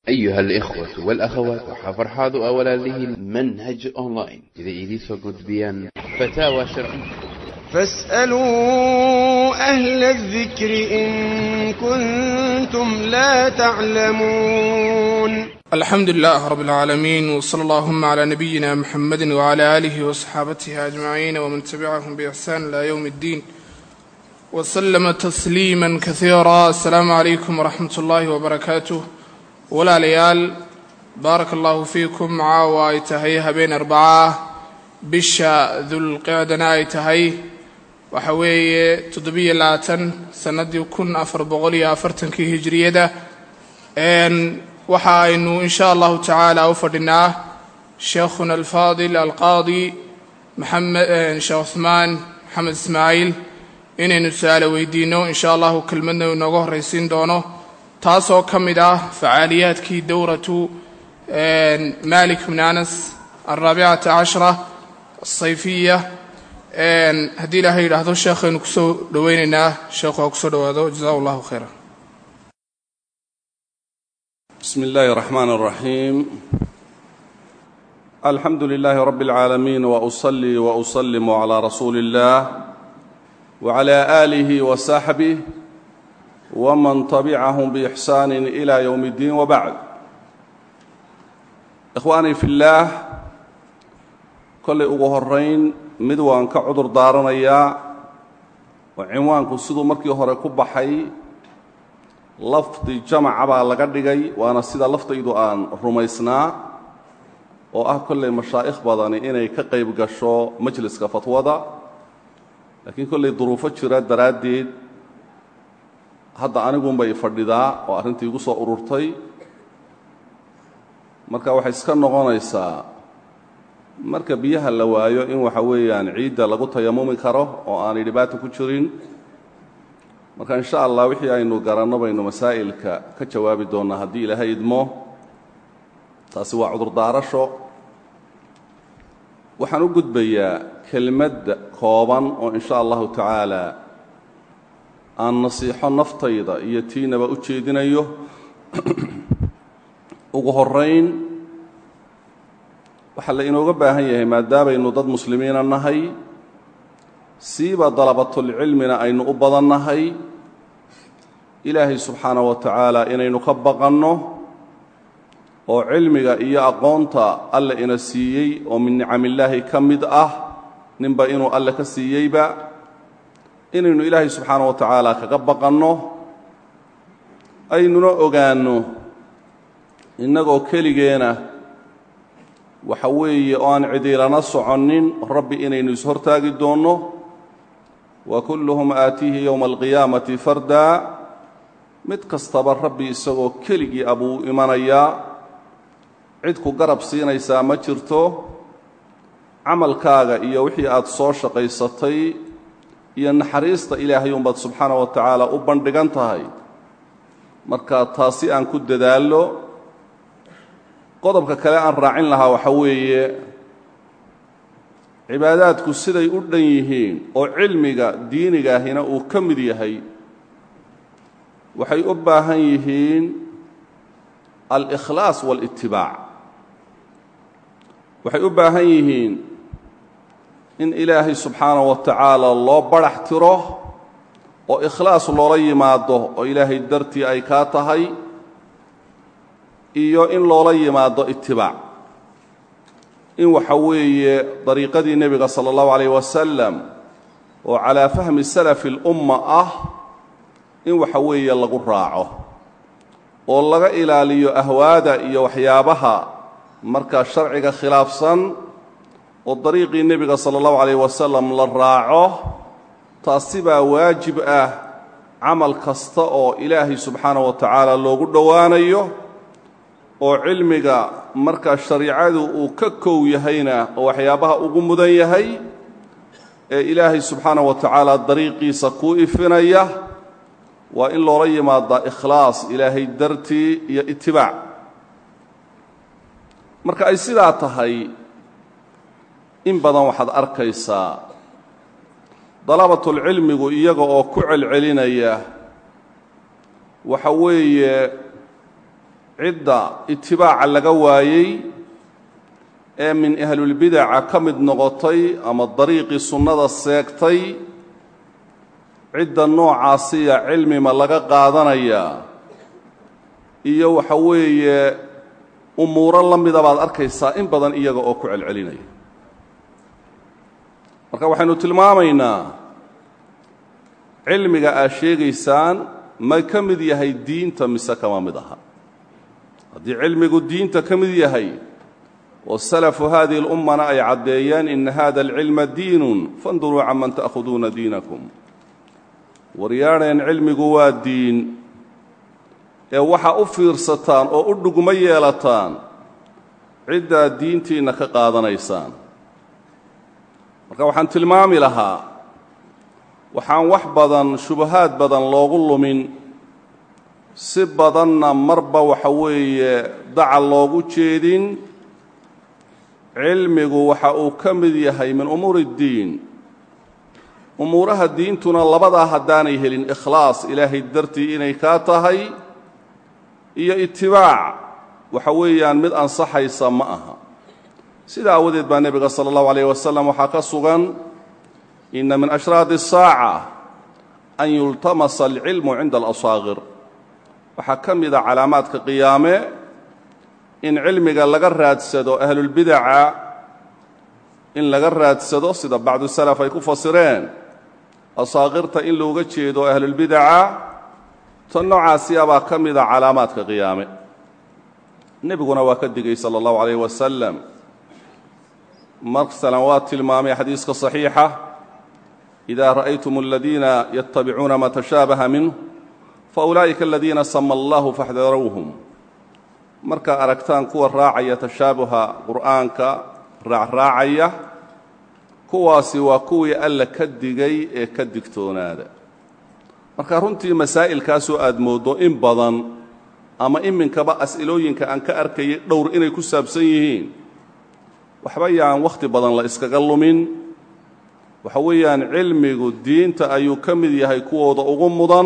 أيها الإخوة والأخوات وحفرحاض أولا له منهج أونلاين إذا إيديسو قد بيان فتاوى شرعية فاسألوا أهل الذكر إن كنتم لا تعلمون alxamdu lilah rab اlcaalamiin wsala allahuma cla nabiyina mxamedi wcla alihi wasxaabatihi ajmaciin wman tabicahum bixsan ila ywm اddiin wslama tasliima kasiira asalaamu calaykum waraxmat ullaahi wbarakaatuh walaalayaal baaraka allahu fiikum caawa ay tahay habeen arbacaa bisha dulqicdana ay tahay waxa weeye toddobiyo labaatan sanadii kun afar boqol iyo afartankii hijriyada waxa aynu in sha allahu tacaala u fadhinaa sheekhuna alfaadil alqaadi maxamed sheekh cuhmaan maxamed ismaaciil inaynu su-aalo weydiino in sha allahu kelmadna inooga horraysiin doono taasoo ka mid ah facaaliyaadkii dowratu malik bn anas alraabicata cashra asayfiya haddii ilaahay yidhaahdo sheekhaynu kusoo dhoweynaynaa sheekhu ha kusoo dhowaado jaza allahu khayra بسم الله الرحمن الرحيم الحمد لله رب العالمين وأصلي وأسلم على رسول الله وعلى آله وصحبه ومن تبعهم بإحسان إلى يوم الدين وبعد إخواني في الله كل أغهرين مدوان كعذر دارنيا وعنوانكم سيدو مركي هوري كبحي lafdi jamaca baa laga dhigay waana sida laftaydu aan rumaysnaa oo ah kollay mashaa'ikh badani inay ka qayb gasho majliska fatwada laakiin kollay duruufo jira daraaddeed hadda anigunbay fadhidaa oo arrintii igu soo ururtay marka waxay iska noqonaysaa marka biyaha la waayo in waxa weeyaan ciidda lagu tayamumi karo oo aanay dhibaato ku jirin marka in sha allah wixii aynu garanno baynu masaa'ilka ka jawaabi doonnaa haddii ilaahay idmo taasi waa cudurdaarasho waxaan u gudbayaa kelmadda kooban oo in sha allahu tacaala aan nasiixo naftayda iyo tiinaba u jeedinayo ugu horayn waxaa la inooga baahan yahay maadaamaynu dad muslimiina nahay siiba dalabatulcilmina aynu u badannahay ilaahay subxaana wa tacaala inaynu ka baqanno oo cilmiga iyo aqoonta alle ina siiyey oo min nicamillaahi ka mid ah ninba inuu alle ka siiyeyba inaynu ilaahay subxaana wa tacaala kaga baqanno aynuna ogaanno innagoo keligeena waxa weeye oo aan cidiilana soconnin rabbi inaynu ishortaagi doonno wa kulluhum aatiihi yowma alqiyaamati fardaa mid kastaba rabbi isagoo keligii abuu imanayaa cid ku garab siinaysaa ma jirto camalkaaga iyo wixii aad soo shaqaysatay iyo naxariista ilaahay unbaad subxaana wa tacaala u bandhigan tahay marka taasi aan ku dadaallo qodobka kale aan raacin lahaa waxa weeye cibaadaadku siday u dhan yihiin oo cilmiga diinigaahina uu ka mid yahay waxay u baahan yihiin alkhlaas wاlitibaac waxay u baahan yihiin in ilaahay subxaanaه wa tacaala loo barax tiro oo ikhlaas loola yimaado oo ilaahay dartii ay kaa tahay iyo in loola yimaado itibaac in waxa weeye dariiqadii nebiga salى اllahu عalayh wasalam oo calaa fahmi salafi اlumma ah in waxa weeye lagu raaco oo laga ilaaliyo ahwaada iyo waxyaabaha markaa sharciga khilaafsan oo dariiqii nebiga sala allahu calayh wasalam la raaco taasi baa waajib ah camal kasta oo ilaahay subxaana wa tacaala loogu dhowaanayo oo cilmiga markaa shariicadu uu ka kow yahayna oo waxyaabaha ugu mudan yahay ee ilaahay subxaana wa tacaala dariiqiisa kuu ifinaya waa in loola yimaadaa ikhlaas ilaahay dartii iyo itibaac marka ay sidaa tahay in badan waxaad arkaysaa dalabatulcilmigu iyaga oo ku celcelinaya waxa weeye cidda itibaaca laga waayey ee min ahlulbidaca ka mid noqotay ama dariiqii sunnada seegtay cidda noocaasiya cilmima laga qaadanayaa iyo waxa weeye umuuro la mida baad arkaysaa in badan iyaga oo ku celcelinaya marka waxaynu tilmaamaynaa cilmiga aad sheegaysaan ma ka mid yahay diinta mise kama mid aha haddii cilmigu diinta ka mid yahay oo salafu hadihi اlummana ay caddeeyeen ina hada alcilma diinun fanduruu can man ta'khuduuna diinakum waryaadheen cilmigu waa diin ee waxaa u fiirsataan oo u dhugmo yeelataan ciddaad diintiinna ka qaadanaysaan marka waxaan tilmaami lahaa waxaan wax badan shubahaad badan loogu lumin si badanna marba waxa weeye dacal loogu jeedin cilmigu waxa uu ka mid yahay min umuuri اddiin umuuraha diintuna labadaa haddaanay helin ikhlaas ilaahay dartii inay kaa tahay iyo itibaac waxa weeyaan mid ansaxaysa ma aha sidaa aawadeed baa nebiga salى اllahu alayh wasalam waxaa ka sugan ina min ashraadi الsaaca an yultamasa alcilmu cinda alasaaqir waxaa ka mida calaamaadka qiyaame in cilmiga laga raadsado ahlulbidaca in laga raadsado sida bacdu salaf ay ku fasireen asaaqirta in looga jeedo ahlulbidaca tan noocaasiya baa ka mida calaamaadka qiyaame nebiguna waa ka digay sala allahu calayh wasalam masalan waa tilmaamay xadiiska saxiixa idaa ra'aytum aladiina yattabicuuna ma tashaabaha minh faulaa'ika aladiina sama allahu faxdaruuhum markaa aragtaan kuwa raacaya tashaabuha qur'aanka raacraacaya kuwaasi waa kuwii alla ka digay ee ka digtoonaada marka runtii masaa'ilkaasoo aad mooddo in badan ama iminkaba as'ilooyinka aan ka arkayay dhowr inay ku saabsan yihiin waxba yaan wakhti badan la iskaga lumin waxa weeyaan cilmigu diinta ayuu ka mid yahay kuwooda ugu mudan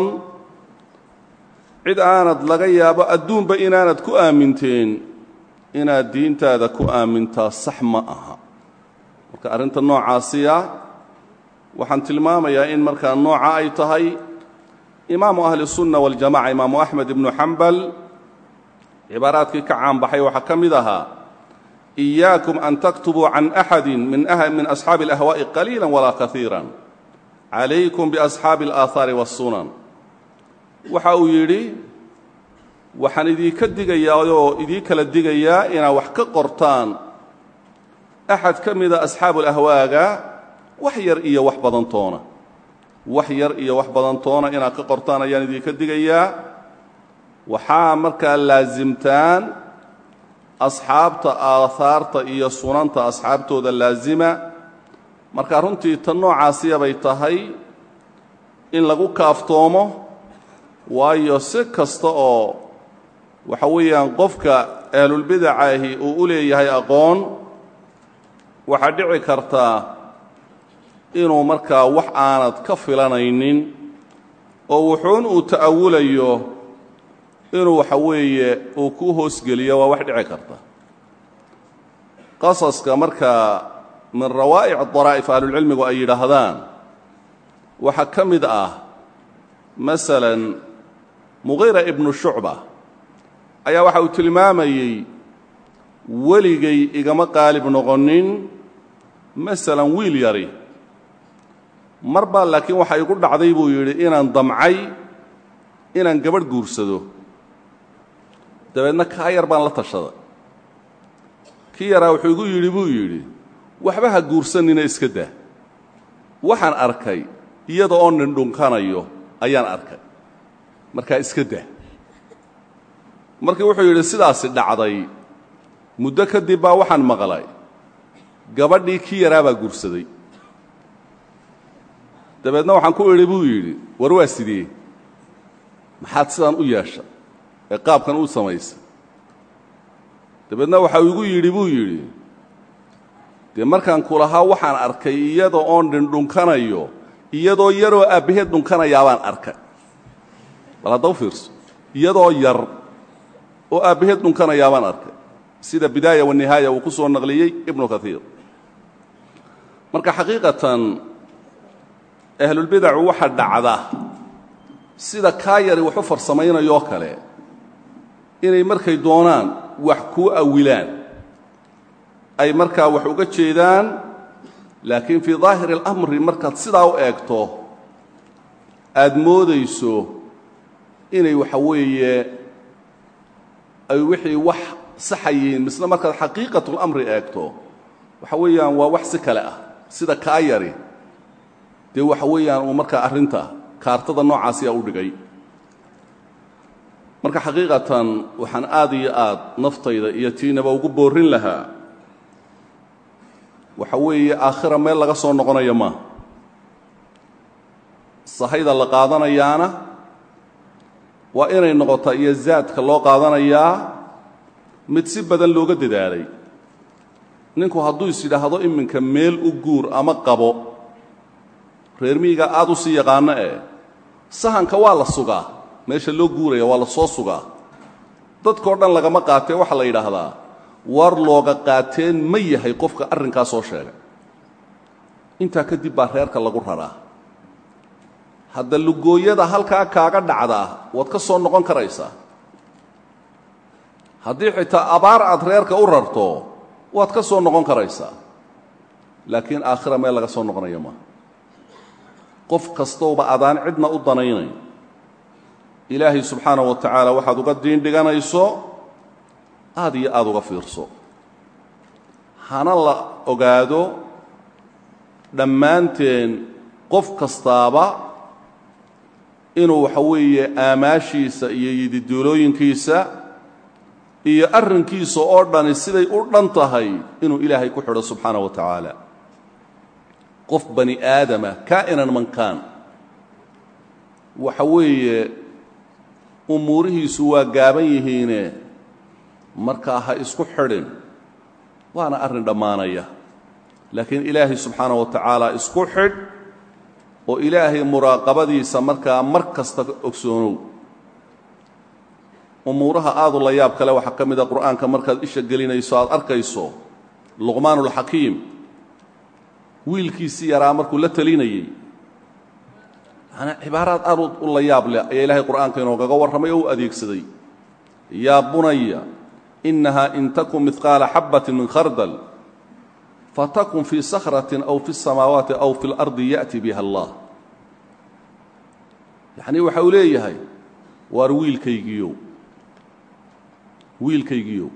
cid aanad laga yaabo adduunba inaanad ku aaminteen inaad diintaada ku aamintaa sax ma aha marka arrinta noocaasiya waxaan tilmaamayaa in markaa nooca ay tahay imaamu ahli الsunna waاljamaca imaamu axmed ibnu xambal cibaaraadkii ka caanbaxay waxaa ka mid ahaa إiyaakum an taktubuu can axadi min asxaabi اlأhwaaءi qaliila walaa kaiira calaykum biasxaabi اlآaahaari wالsunan waxa uu yidhi waxaan idinka digayaa oo idii kala digayaa inaad wax ka qortaan axad ka mida asxaabulahwaaga wax yar iyo wax badan toona wax yar iyo wax badan toona inaad ka qortaan ayaan idinka digayaa waxaa markaa laasimtaan asxaabta aahaarta iyo sunanta asxaabtooda laasima marka runtii tan noocaasiyabay tahay in lagu kaaftoomo waayo si kasta oo waxa weeyaan qofka ahlulbidacaahi uu u leeyahay aqoon waxaa dhici kartaa inuu markaa wax aanad ka filanaynin oo wuxuun uu ta'awulayo inuu waxa weeye uu ku hoosgeliyo waa wax dhici karta qasaska markaa min rawaa'ic daraa'if ahlulcilmigu ay yidhaahdaan waxaa ka mid ah masalan muqiira ibnu shucba ayaa waxa uu tilmaamayey weligay igama qaalib noqonin masalan wiil yari mar baa laakiin waxa igu dhacday buu yidhi inaan damcay inaan gabadh guursado dabeedna kaa yar baan la tashaday kii yaraa wuxuu igu yidhi buu yidhi waxba ha guursanina iska dah waxaan arkay iyada oo nindhunkanayo ayaan arkay markaa iska dah markii wuxuu yidhi sidaasi dhacday muddo kadib baa waxaan maqlay gabadhii kii yaraa baa guursaday dabeedna waxaan ku idhi buu yidhi war waa sidee maxaad sidaan u yeesha ee qaabkan u samaysay dabeedna waxa uu igu yidhi buu yidhi dee markaan ku lahaa waxaan arkay iyada oon dhindhunkanayo iyadoo yaroo aabbaheed dhunkanayaabaan arkay bal hadda u fiirso iyadoo yar oo aabbaheed dhunkanayaa baan arkay sida bidaaya wanihaaya uu ku soo naqliyey ibnu kaiir marka xaqiiqatan ahlulbidacu waxa dhacda sida kaa yari wax u farsamaynayoo kale inay markay doonaan wax kuu awilaan ay markaa wax uga jeedaan laakiin fii daahiri اlamri markaad sidaa u eegto aad moodayso inay waxa weeye ay wixii wax saxayiin misle markaad xaqiiqatulamri eegto waxa weeyaan waa wax si kale ah sida kaa yari dee waxa weeyaan uu markaa arrinta kaartada noocaasiyaa u dhigay marka xaqiiqatan waxaan aad iyo aad naftayda iyo tiinaba ugu boorin lahaa waxa weeye aakhira meel laga soo noqonayo maaha sahayda la qaadanayaana waa inay noqotaa iyo zaadka loo qaadanayaa mid si badan looga dadaalay ninku hadduu is yidhaahdo iminka meel u guur ama qabo reer miyiga aad u sii yaqaano eh sahanka waa la sugaa meesha loo guuraya waa la soo sugaa dadkao dhan lagama qaatee waxaa la yidhaahdaa war looga qaateen ma yahay qofka arrinkaa soo sheegay intaa kadib baa reerka lagu raraa hadda lugooyada halkaa kaaga dhacdaa waad ka soo noqon karaysaa haddii xitaa abaar aad reerka u rarto waad ka soo noqon karaysaa laakiin aakhira meel laga soo noqonayo maaha qof kastowba adaan cidna u danaynayn ilaahay subxaanahu wa tacaala waxaad uga diin dhiganayso aad iyo aad uga fiirso hana la ogaado dhammaanteen qof kastaaba inuu waxa weeye aamaashiisa iyo yididuulooyinkiisa iyo arrinkiisa oo dhani siday u dhan tahay inuu ilaahay ku xidho subxaana wa tacaala qof bani aadama kaa'inan man kaan waxa weeye umuurihiisu waa gaaban yihiine markaa ha isku xidhin waana arrin dhammaanaya laakiin ilaahay subxaana wa tacaala isku xidh oo ilaahay muraaqabadiisa markaa mar kasta ogsoonow umuuraha aadu la yaab kale waxaa ka mid a qur'aanka markaad isha gelinayso aad arkayso luqmaanulxakiim wiilkiisii yaraa markuu la telinayey manaa cibaaraad aad u la yaab leh ayaa ilaahay qur'aanka inoogaga warramay oo u adeegsaday yaa bunaya inaha in takun midqaala xabbatin min khardal fatakun fii sakratin aw fi الsamaawaati aw fi اlardi ya'ti biha allah yacnii waxa uu leeyahay waar wiilkaygiiyow wiilkaygiiyow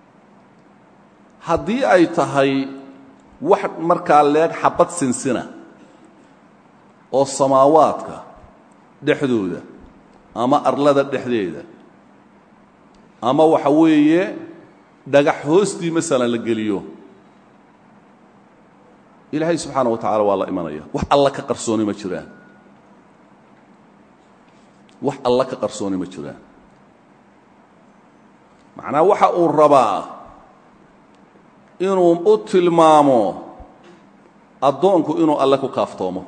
haddii ay tahay wax markaa leeg xabad sinsina oo samaawaadka dhexdooda ama arlada dhexdeeda ama waxa weeye dhagax hoostii masalan la geliyo ilaahay subxaana wa tacaala waa la imanaya wax alla ka qarsooni ma jiraan wax alla ka qarsooni ma jiraan macnaa waxa uu rabaa inuu u tilmaamo addoonku inuu alle ku kaaftoomo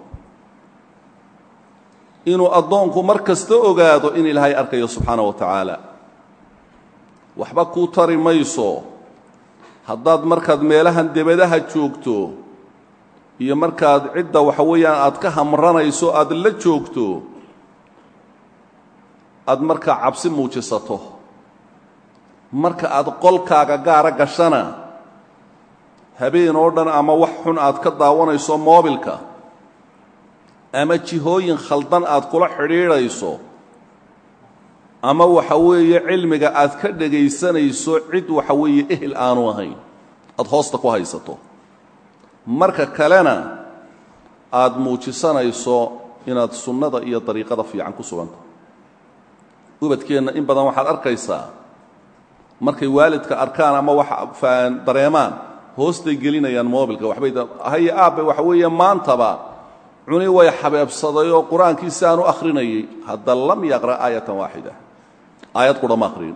inuu addoonku mar kasta ogaado in ilaahay arkayo subxaana wa tacaala waxba kuu tari mayso haddaad markaad meelahan debadaha joogto iyo markaad cidda waxa weeyaan aad ka hamranayso aad la joogto aad markaa cabsi muujisato marka aad qolkaaga gaara gashana habeen oo dhan ama wax xun aad ka daawanayso moobilka ama jihooyin khaldan aad kula xidhiidhayso ama waxa weeye cilmiga aad ka dhegaysanayso cid waxa weeye ehel aanu ahayn aad hoosta ku haysato marka kalena aad muujisanayso inaad sunnada iyo dariiqada fiican ku suganta ubadkeenna in badan waxaad arkaysaa markay waalidka arkaan ama wax dareemaan hoostay gelinayaan moobilka waxbay haye aabbe waxa weeye maantaba cuni way xabeebsaday oo qur-aankiisi aan u akhrinayay hadda lam yaqra' aayatan waaxida aayad qurama akhriyin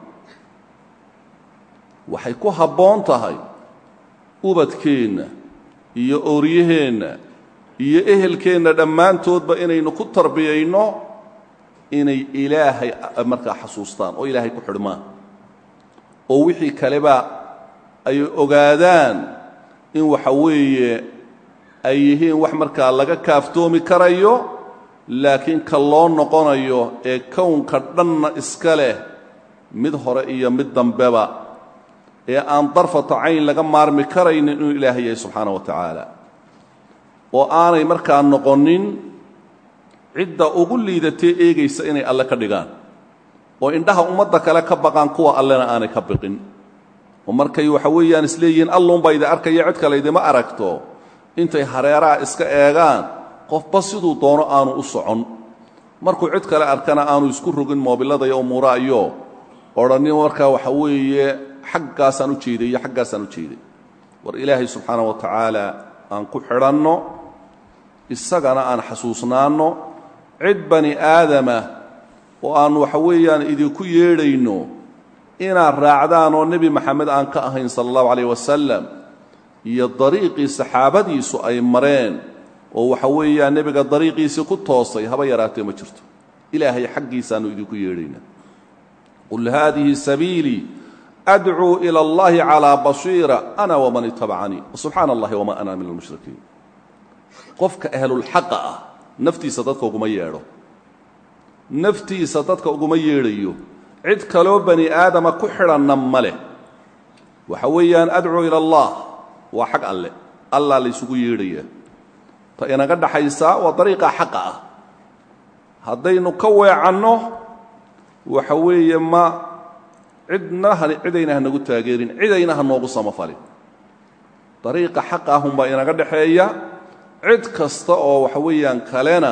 waxay ku habboon tahay ubadkeenna iyo ooryaheenna iyo ehelkeenna dhammaantoodba inaynu ku tarbiyayno inay ilaahay markaa xasuustaan oo ilaahay ku xidhmaan oo wixii kaleba ay ogaadaan in waxa weeye ay yihiin wax markaa laga kaaftoomi karayo laakiin ka loo noqonayo ee kownka dhanna iska leh mid hore iyo mid dambeba ee aan darfata cayn laga maarmi karaynin inuu ilaahay yahay subxaana wa tacaala oo aanay markaa noqonin cidda ugu liidatee eegaysa inay alle ka dhigaan oo indhaha ummadda kale ka baqaan kuwa allena aanay ka biqin oo markay waxa weeyaan isleeyihiin alluunbaa idi arkaya cid kale idima aragto intay hareeraha iska eegaan qofba siduu doono aanu u socon markuu cid kale arkana aanu isku rogin moobillada iyo umuuraha iyo odhannin markaa waxa weeye xaggaasaan u jeeday iyo xaggaasaan u jeeday war ilaahay subxaana wa tacaala aan ku xidhanno isagana aan xasuusnaanno cid bani aadama oo aan waxa weeyaan idinku yeedhayno inaad raacdaan oo nebi maxamed aan ka ahayn sala allahu calayh wasalam iyo dariiqii saxaabadiisu ay mareen oo waxa weeyaan nebiga dariiqiisii ku toosay haba yaraatee ma jirto ilaahay xaggiisaannu idinku yeedhaynaa qul haadihi sabiilii adcuu ila allahi calaa basiira ana waman itabacanii subxaana allahi wamaa ana min almushrikiin qofka ahlulxaqa ah naftiisa dadka uguma yeedho naftiisa dadka uguma yeedhayo cid kaloo bani aadama ku xidhanna ma leh waxa weeyaan adcuu ila allah waa xag alle allaa laysugu yeedhayaa ta inaga dhaxaysaa waa dariiqa xaqa ah haddaynu ka weecanno waxa weeye ma cidna cidayna ha nagu taageerin cidayna ha noogu samafalin dariiqa xaqa ahunbaa inaga dhaxeeya cid kasta oo waxa weeyaan kalena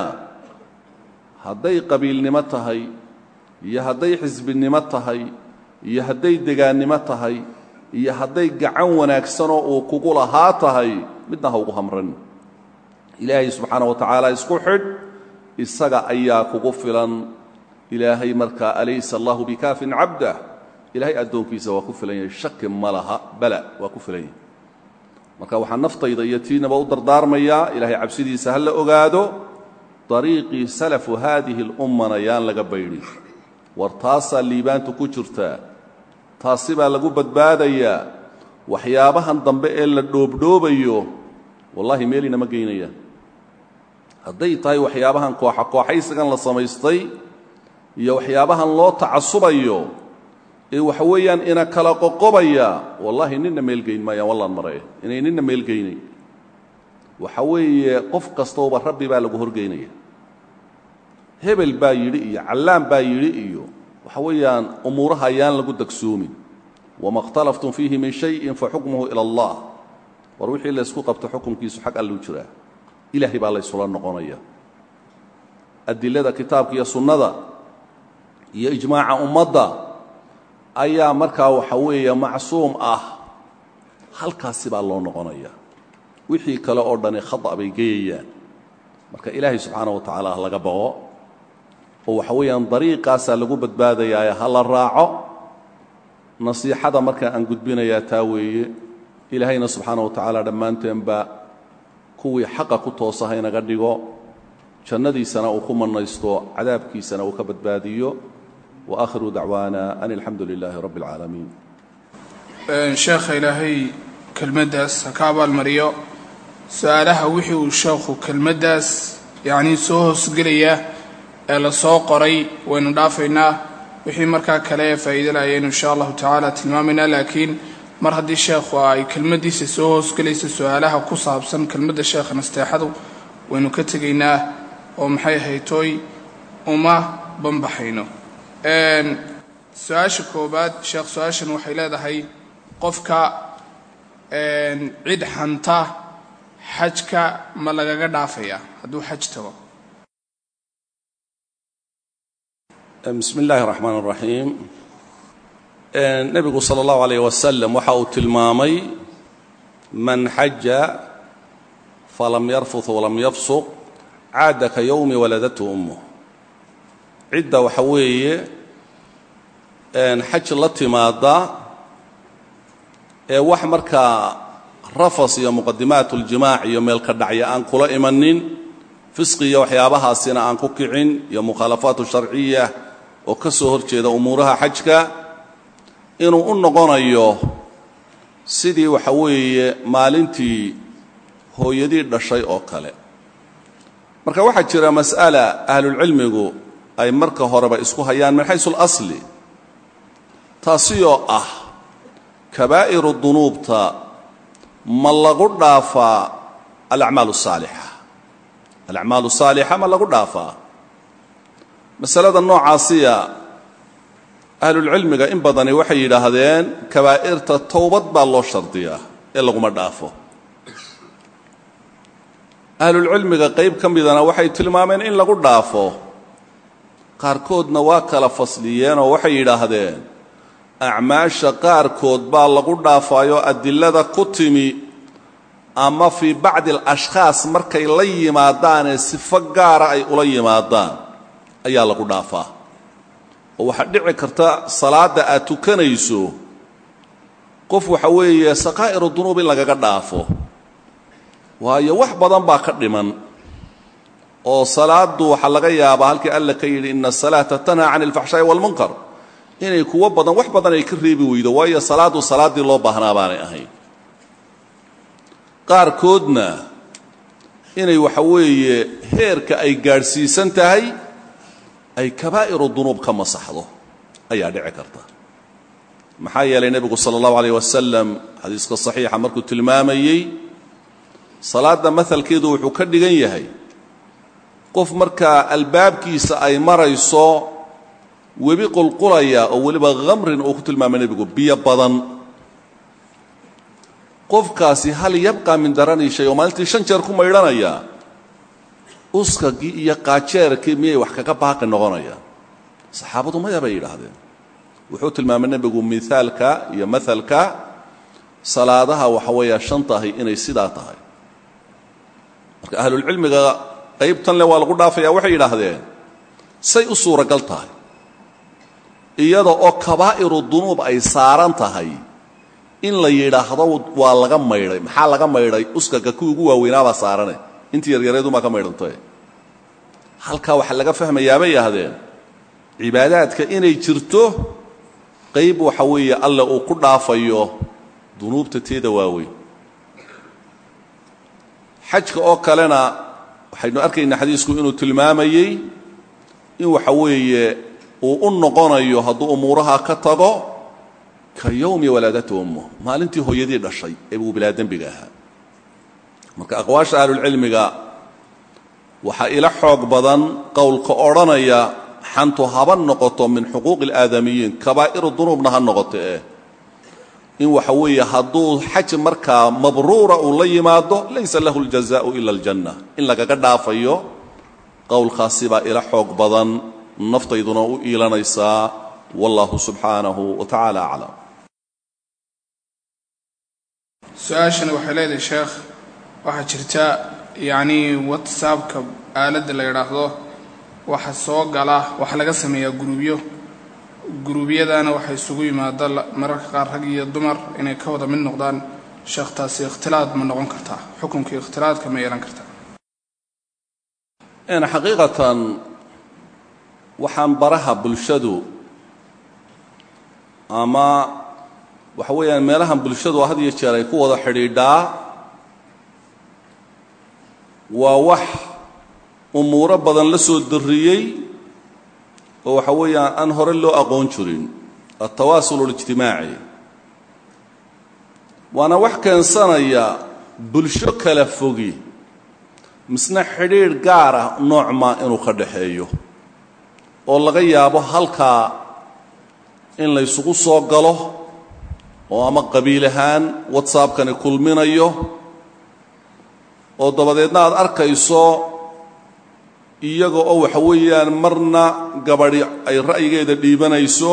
hadday qabiilnimo tahay iyo hadday xisbinimo tahay iyo hadday degaannimo tahay iyo hadday gacan wanaagsanoo uu kugu lahaa tahay midna ha ugu hamran ilaahay subxaana wa tacaala isku xidh isaga ayaa kugu filan ilaahay markaa alaysa allahu bikaafin cabdah ilaahay addoonkiisa waa ku filan yahay shaki ma laha bala waa ku filan yahay marka waxaa naftayda iyo tiinaba u dardaarmayaa ilaahay cabsidiisa ha la ogaado dariiqii salafu haadihi اlummana yaan laga baydhin war taasaa liibaantu ku jirtaa taasi baa lagu badbaadayaa waxyaabahan dambe ee la dhoobdhoobayo wallahi meelina ma geynayaan hadday tahay waxyaabahan kooxa kooxaysigan la samaystay iyo waxyaabahan loo tacasubayo ee waxa weeyaan ina kala qoqobaya wallahi nina meelgeyn maayaan wallaan mare inay nina meelgeynayn waxa weeye qof kastooba rabbi baa lagu horgeynaya hebel baa yidhi iyo callaan baa yidhi iyo waxa weeyaan umuuraha ayaan lagu dagsoomin wama اkhtalaftum fiihi min shayin faxukmuhu ilى اllah war wixii laysku qabto xukumkiisu xag alluu jiraa ilaahay baa laysula noqonaya adilada kitaabka iyo sunnada iyo ijmaaca ummadda ayaa markaa waxa weeye macsuum ah halkaasi baa loo noqonaya wixii kale oo dhani khata bay geyayaan marka ilaahay subxaana wa tacaala ha laga baqo oo waxa weeyaan dariiqaasaa lagu badbaadayaaye ha la raaco nasiixada markaa aan gudbinayaa taa weeye ilaahayna subxaana wa tacaala dhammaanteenba kuwii xaqa ku toosa ha inaga dhigo jannadiisana uu ku mannaysto cadaabkiisana uu ka badbaadiyo wa aakhiru dacwaana an alxamdu lilaahi rabbi اlcaalamiin sheekha ilaahay kelmaddaas ha ka abaalmariyo su-aalaha wixii uu sheekhu kelmaddaas yacnii soo hoosgelaya ee la soo qoray waynu dhaafaynaa wixii markaa kale ee faa'iidalaayaynu insha allahu tacaala tilmaamaynaa laakiin mar haddii sheekhu ay kelmaddiisa soo hoosgelaysa su-aalaha ku saabsan kelmadda sheekha nasteexadu waynu ka tegaynaa oo maxay haytooy uma banbaxayno su-aasha koobaad sheekh su-aashan waxay leedahay qofka cid xanta xajka ma lagaga dhaafaya hadduu xaj tago bismi illaahi اraxmaan اraxiim nebigu salى اllahu alayh wasalam waxa uu tilmaamay man xaja falam yarfut walam yafsuq caada ka yowmi waladatu ummuh cidda waxa weeye xaj la timaada ee wax markaa rafas iyo muqadimaat اljimaac iyo meelka dhacya aan kula imanin fisqi iyo waxyaabahaasina aan ku kicin iyo mukhaalafaat sharciya oo ka soo hor jeeda umuuraha xajka inuu u noqonayo sidii waxa weeye maalintii hooyadii dhashay oo kale marka waxaa jira mas'ala ahlulcilmigu ay marka horeba isku hayaan min xaysu اlasli taasiyoo ah kabaa'iru dunuubta ma lagu dhaafaa alacmaal الsaalixa alacmaal الsaalixa ma lagu dhaafaa masalada noocaasiya ahlulcilmiga in badani waxay yidhaahdeen kabaa'irta towbad baa loo shardiyaa ee laguma dhaafo ahlulcilmiga qayb ka midana waxay tilmaameen in lagu dhaafo qaarkoodna waa kala fasliyeenoo waxay yidhaahdeen acmaasha qaarkood baa lagu dhaafaayo adilada ku timi ama fii bacdi alashkhaas markay la yimaadaanee sifo gaara ay ula yimaadaan ayaa lagu dhaafaa oo waxaa dhici karta salaadda aad tukanayso qof waxa weeye sakaa'iru dunuub in lagaga dhaafo waayo wax badan baa ka dhiman oo salaaddu waxaa laga yaabaa halkii alla ka yidhi ina asalaata tanhaa cani alfaxshaa'i walmunkar inay kuwo badan wax badan ay ka reebi weydo waayo salaaddu salaaddii loo baahnaa baanay ahayn qaarkoodna inay waxa weeye heerka ay gaadhsiisan tahay ay kabaa'iru dunuub ka masaxdo ayaa dhici karta maxaa yeelay nebigu sala allahu alayh wasalam xadiiska saxiixa markuu tilmaamayey salaadda mahalkeedu wuxuu ka dhigan yahay qof markaa albaabkiisa ay marayso webi qulqulaya oo weliba khamrin uu ku tilmaamay nebigu biyo badan qofkaasi hal yabqa min darani shay oo maalintii shan jeer ku maydhanaya uskagii iyo qaajeerkii miyay wax kaga baaqi noqonayaan saxaabadu maya bay yidhaahdeen wuxuu tilmaamay nebigu mihaalka iyo mahalka salaadaha waxa weeya shan tahay inay sidaa tahay marka ahlulcilmiga qaybtan le waa lagu dhaafaya waxay yidhaahdeen say u suuragal tahay iyada oo kabaa'iru dunuub ay saaran tahay in la yidhaahdo waa laga maydhay maxaa laga maydhay uskaga kuwii ugu waaweynaabaa saarane intii yaryareedumaa ka maydhantay halkaa waxaa laga fahmayaa bay yidhaahdeen cibaadaadka inay jirto qayb waxa weeye alle uu ku dhaafayo dunuubta teeda waaweyn xajka oo kalena waxaynu arkaynaa xadiisku inuu tilmaamayey in waxa weeye uu u noqonayo hadduu umuuraha ka tago ka yowmi walaadata ummu maalintii hooyadii dhashay ee uu bilaa dembiga ahaa marka aqwaasha ahlulcilmiga waxaa ila xoog badan qowlka odhanaya xantu haba noqoto min xuquuqi اlaadamiyiin kabaa'iru dunuubna ha noqoto eh in waxa weeye hadduu xaj markaa mabruura uu la yimaado laysa lahu اljazaءu ila اljanna in lagaga dhaafayo qowlkaasi baa ila xoog badan naftayduna u iilanaysaa wallahu subxaanahu wa tacaala aclam su-aashani waxay leedahay sheekh waxaa jirta yacnii whatsappka aaladda la yidhaahdo waxa soo gala waxa laga sameeyaa guruubyo guruubyadana waxay isugu yimaada mararka qaar rag iyo dumar inay ka wada mid noqdaan sheekh taasi ikhtilaad ma noqon kartaa xukunkii ikhtilaadka ma yeelan kartaa xaqiiqatan waxaan baraha bulshadu ama waxa weeyaan meelahan bulshadu had iyo jeer ay ku wada xidhiidhaa waa wax umuuro badan la soo darriyey oo waxa weeyaan aan hore loo aqoon jirin altawaasul اlijtimaaci waana wax keensanaya bulsho kala fogi misna xidhiidh gaar ah noocmaa inuu ka dhaxeeyo oo laga yaabo halkaa in laysugu soo galo oo ama qabiil ahaan whatsappkani kulminayo oo dabadeedna aad arkayso iyaga oo waxa weeyaan marna gabadhi ay ra'yigeeda dhiibanayso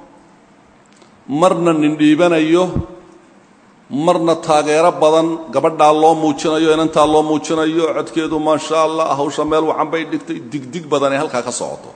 marna nin dhiibanayo marna taageero badan gabadhaa loo muujinayo inantaa loo muujinayo codkeedu maasha allah hawsha meel wacan bay dhigtay digdig badan ay halkaa ka socoto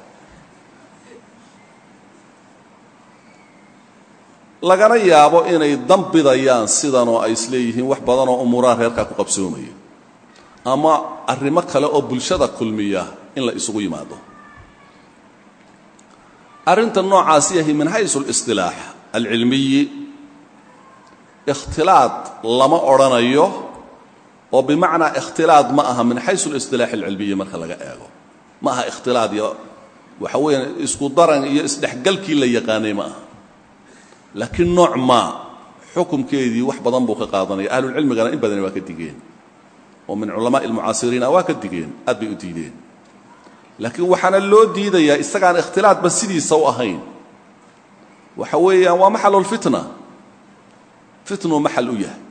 lagana yaabo inay dambidayaan sidanoo ay isleeyihiin wax badan oo umuuraha reerkaa ku qabsoomaya ama arrimo kale oo bulshada kulmiya in la isugu yimaado arrinta noocaasi yahay min xaysu listilaax alcilmiyi ikhtilaad lama odhanayo oo bimacnaa ikhtilaad ma aha min xaysu اlisطilaax اlcilmiyi marka laga eego ma aha ikhtilaad iyo waxa weeyaan isku daran iyo isdhexgalkii la yaqaanay ma aha laakiin nooc maa xukumkeedii wax badan buu ka qaadanaya ahlulcilmigana in badani waa ka digeen oo min culamaai almucaasiriina waa ka digeen aad bay u diideen laakiin waxaana loo diidayaa isagaan ikhtilaadba sidiisa u ahayn waxa weeyaan waa maxalulfitna fitnuu maxal u yahay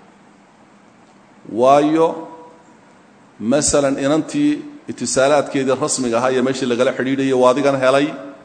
waayo masalan inantii itisaalaadkeedii rasmiga ahaa iyo meeshii lagala xidhiidhayay waa adigan helay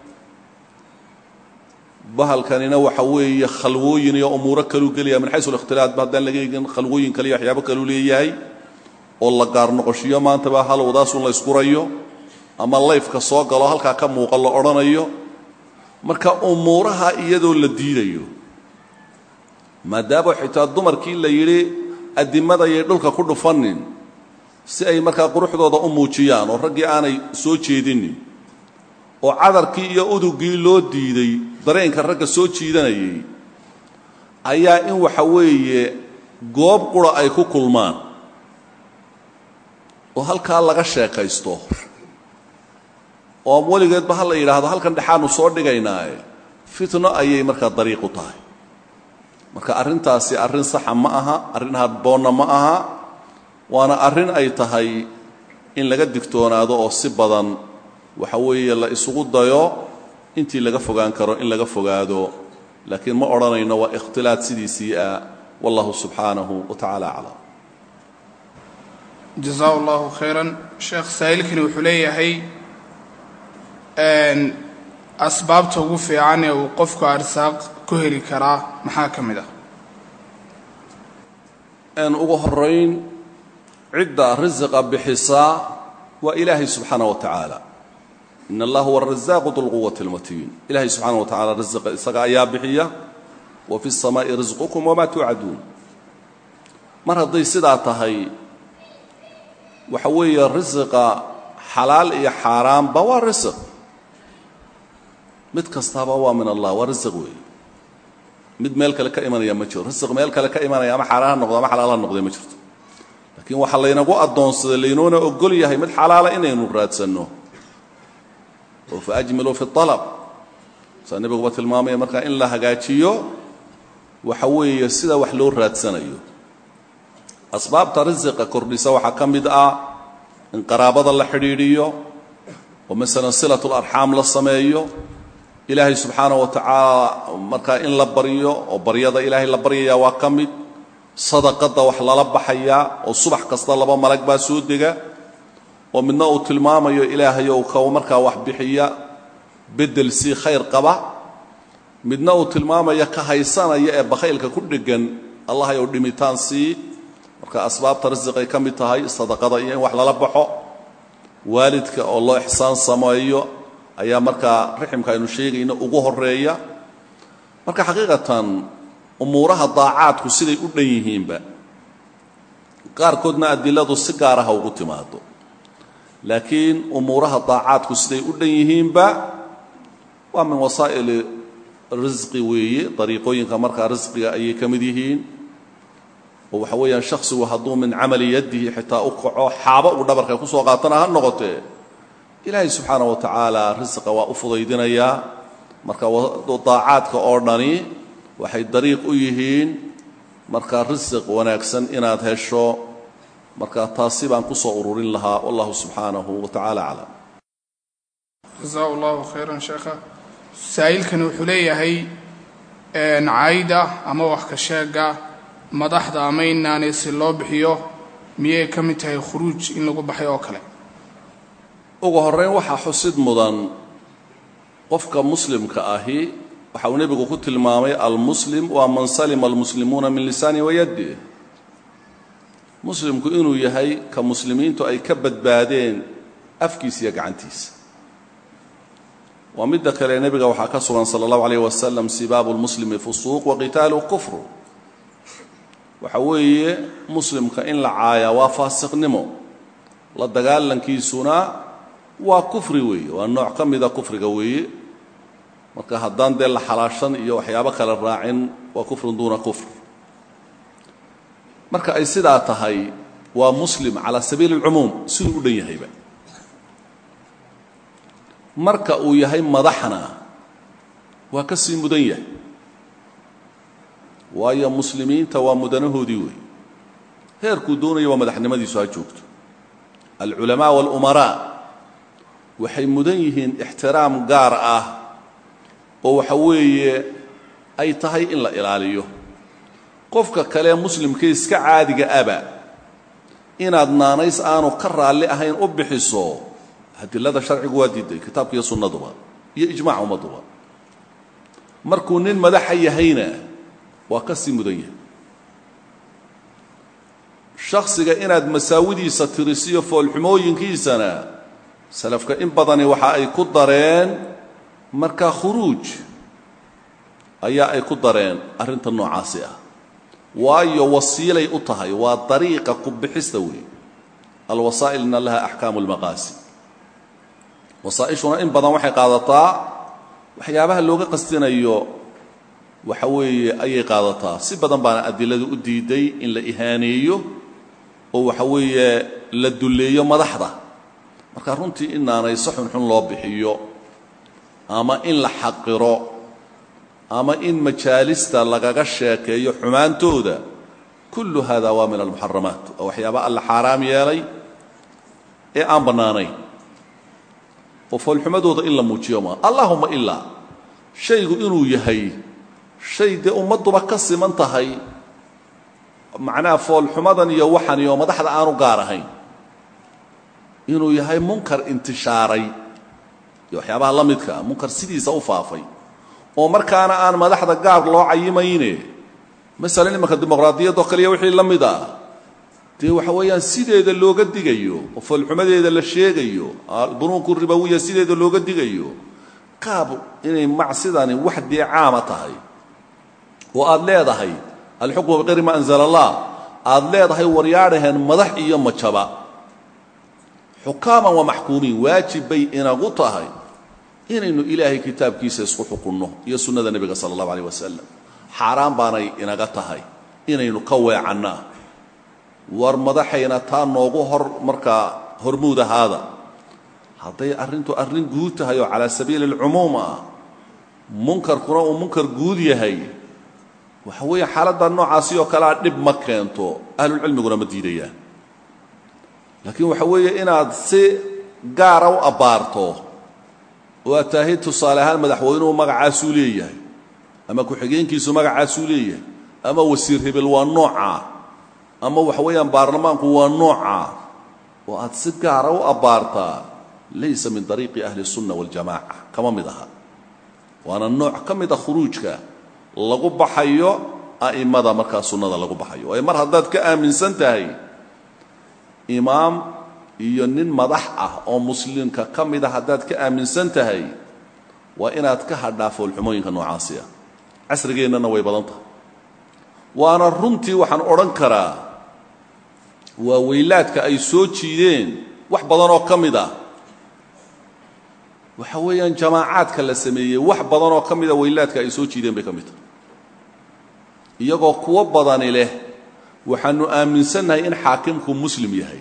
bahalkanina waxa weeye khalwooyin iyo umuuro kaluu gelaya min xaysu alikhtilaad ba haddaan laga eegin khalwooyin kale iyo waxyaabo kaluu leeyahay oo la gaar noqoshiyo maantaba halowdaasun la iskurayo ama layfka soo galo halkaa ka muuqa la odhanayo marka umuuraha iyadoo la diidayo maadaama xitaa dumarkii la yidhi addimadayay dhulka ku dhufanin si ay markaa quruxdooda u muujiyaan oo raggii aanay soo jeedinin oo cadarkii iyo udugii loo diiday dareenka ragga soo jiidanayay ayaa in waxa weeye goob qura ay ku kulmaan oo halkaa laga sheekaysto oo weligeedba ha la yidhaahdo halkan dhexaanu soo dhigaynaaye fitno ayay markaa dariiq u tahay marka arrintaasi arrin saxa ma aha arrin hadboonna ma aha waana arrin ay tahay in laga digtoonaado oo si badan waxa weeye la isugu dayo intii laga fogaan karo in laga fogaado laakiin ma odhanayno waa ikhtilaad sidiisii ah wallahu subxaanahu wa tacaala aclam jasaa allahu khayran sheekh saa'ilkani wuxuu leeyahay asbaabta ugu fiican ee uu qofku arsaaq ku heli karaa maxaa ka mid ah ugu horayn cidda risiqa bixisaa waa ilaahay subxaana wa tacaala in allah huwa arazaaqu dulquwati اlmatiin ilahay subxaana wa tacala risiqa isaga ayaa bixiya wa fi الsamaa'i risqukum wamaa tuucaduun mar hadday sidaa tahay waxa weeye risiqa xalaal iyo xaaraamba waa risiq mid kastaaba waa min allah waa risiq weeye mid meel kale ka imanaya ma jiro risiq meel kale ka imanaya ama xaaraan ha noqdo ama xalaal ha noqday ma jirto laakiin waxaa laynagu addoonsaday laynoona ogol yahay mid xalaala inaynu raadsanno oo fa ajmiluu fi alab saa nebiguba tilmaamaya markaa in la hagaajiyo waxa weeye sida wax loo raadsanayo asbaabta risiqa kordhisa waxaa ka mid ah in qaraabada la xidhiidhiyo oo masalan silatularxaam la sameeyo ilaahay subxaana wa tacaala markaa in la baryo oo baryada ilaahay la baryaya waa ka mid sadaqadda wax lala baxayaa oo subax kasta laba malag baa soo dega oo midna uu tilmaamayo ilaahayow ka markaa wax bixiya bedel sii khayr qaba midna uu tilmaamayo ka haysanaya ee bakhaylka ku dheggan allahayow dhimitaan sii marka asbaabta risiqay ka mid tahay sadaqada iyo in wax lala baxo waalidka oo loo ixsaan sameeyo ayaa markaa riximka aynu sheegayno ugu horeeya marka xaqiiqatan umuuraha daacaadku siday u dhan yihiinba qaarkoodna adiladu si gaaraha ugu timaado laakiin umuuraha daacaadku siday u dhan yihiinba waa min wasaa'ili risqi weeye dariiqooyinka markaa risqiga ayay ka mid yihiin oo waxa weeyaan shakhsigu hadduu min camali yaddihi xitaa u kaco xaabo uu dhabarka ku soo qaatana ha noqotee ilaahay subxaana wa tacaala risiqa waa u fudaydinayaa marka daacaadka oo dhani waxay dariiq u yihiin marka risiq wanaagsan inaad hesho marka taasi baan ku soo ururin lahaa wallahu subxaanahu wa tacaala aclam jasaa allahu khayran sheekha saa'ilkani wuxuu leeyahay cayda ama wax ka sheega madaxda ama inaanay si loo bixiyo miyay ka mid tahay khuruuj in lagu baxay oo kale ugu horrayn waxaa xusid mudan qofka muslimka ahi waxa uu nebigu ku tilmaamay almuslim waa man salima almuslimuuna min lisaani wayaddi muslimku inuu yahay ka muslimiintu ay ka badbaadeen afkiisa iyo gacantiisa waa midda kale nebiga waxaa ka sugan sala allahu alayh wasalam sibaabu lmuslimi fusuuq wa qitaalu kufru waxa weeye muslimka in la caayaa waa faasiqnimo la dagaalankiisuna waa kufri weeye waa nooc ka mida kufriga weeye marka haddaan dee la xalaashan iyo waxyaabo kale raacin waa kufrun duuna kufr marka ay sidaa tahay waa muslim calaa sabiili اlcumuum siduu u dhan yahayba marka uu yahay madaxna waa ka sii mudan yahay waayo muslimiinta waa mudanahoodii wey heerkuu doonaya waa madaxnimadiisu ha joogto alculamaa waاlumaraa waxay mudan yihiin ixtiraam gaar ah oo waxa weeye ay tahay in la ilaaliyo qofka kalee muslimkee iska caadiga aba inaad naanays aanu ka raalli ahayn u bixiso adilada sharcigu waa diiday kitaabka iyo sunnaduba iyo ijmaca ummadduba markuu nin madaxa yahayna waa ka sii mudan yahay shakhsiga inaad masaawidiisa tirisiyo foolxumooyinkiisana salafka in badani waxa ay ku dareen markaa khuruuj ayaa ay ku dareen arrinta noocaasi ah waayo wasiilay u tahay waa dariiqa ku bixista weey alwasaa'ilna laha axkaamu اlmaqaasi wasaa'ishuna in badan waxay qaadataa waxyaabaha looga qastinayo waxa weeye ayay qaadataa si badan baana adiladu u diiday in la ihaaneeyo oo waxa weeye la dulleeyo madaxda marka runtii in naanayso xunxun loo bixiyo ama in la xaqiro ama in majaalista lagaga sheekeeyo xumaantooda kullu hada waa min almuxaramaat oo waxyaaba alla xaaraam yeelay ee aan bannaanayn oo foolxumadooda in la muujiyo maa allahuma ilaa shaygu inuu yahay shay dee ummadduba ka siman tahay macnaha foolxumadan iyo waxan iyo madaxda aanu gaar ahayn inuu yahay munkar intishaaray iyo waxyaabaha la midkaa munkar sidiisa u faafay oo markaana aan madaxda gaar loo cayimayne masalan imanka dimuqraadiyadoo kaliya wixii la mid ah dee waxa weeyaan sideeda looga digayo oo foolxumadeeda la sheegayo bunuunku ribawiya sideeda looga digayo qaab inay macsidani wax dee caama tahay oo aad leedahay alxukmu biqayri ma anzala allah aad leedahay waryaadhaheen madax iyo majaba xukaaman wa maxkuumiin waajib bay inagu tahay inaynu ilaahay kitaabkiisa isku xukunno iyo sunnada nebiga sala allahu alayh wasalam xaaraan baanay inaga tahay inaynu ka weecannaa war madaxayna taa noogu hor markaa hormuud ahaada hadday arrintu arrin guud tahay oo calaa sabiili alcumuum ah munkarkuna uu munkar guud yahay waxa weeye xaaladda noocaasi oo kalea dhib ma keento ahlulcilmiguna ma diidayaan laakiin waxa weeye inaad si gaara u abbaarto oo aad tahay tusaale ahaan madaxweynuhu magacaasuu leeyahay ama ku-xigeenkiisu magacaasuu leeyahay ama wasiir hebel waa noocaa ama waxa weeyaan baarlamaanku waa noocaa oo aad si gaara u abbaartaa laysa min dariiqi ahli الsunna waاljamaca kama mid aha waana nooc ka mida khuruujka lagu baxayo a'immada markaa sunnada lagu baxayo waayo mar haddaad ka aaminsan tahay imaam iyo nin madax ah oo muslimka ka mida haddaad ka aaminsan tahay waa inaad ka hadhaa foolxumooyinka noocaasi ah casrigeennana way badan tahay waana runtii waxaan odhan karaa waa weylaadka ay soo jiideen wax badan oo ka mid ah waxa weeyaan jamaacaadka la sameeyey wax badan oo ka mida weylaadka ay soo jiideen bay ka mid tahay iyagoo kuwo badani leh waxaanu aaminsannahay in xaakimku muslim yahay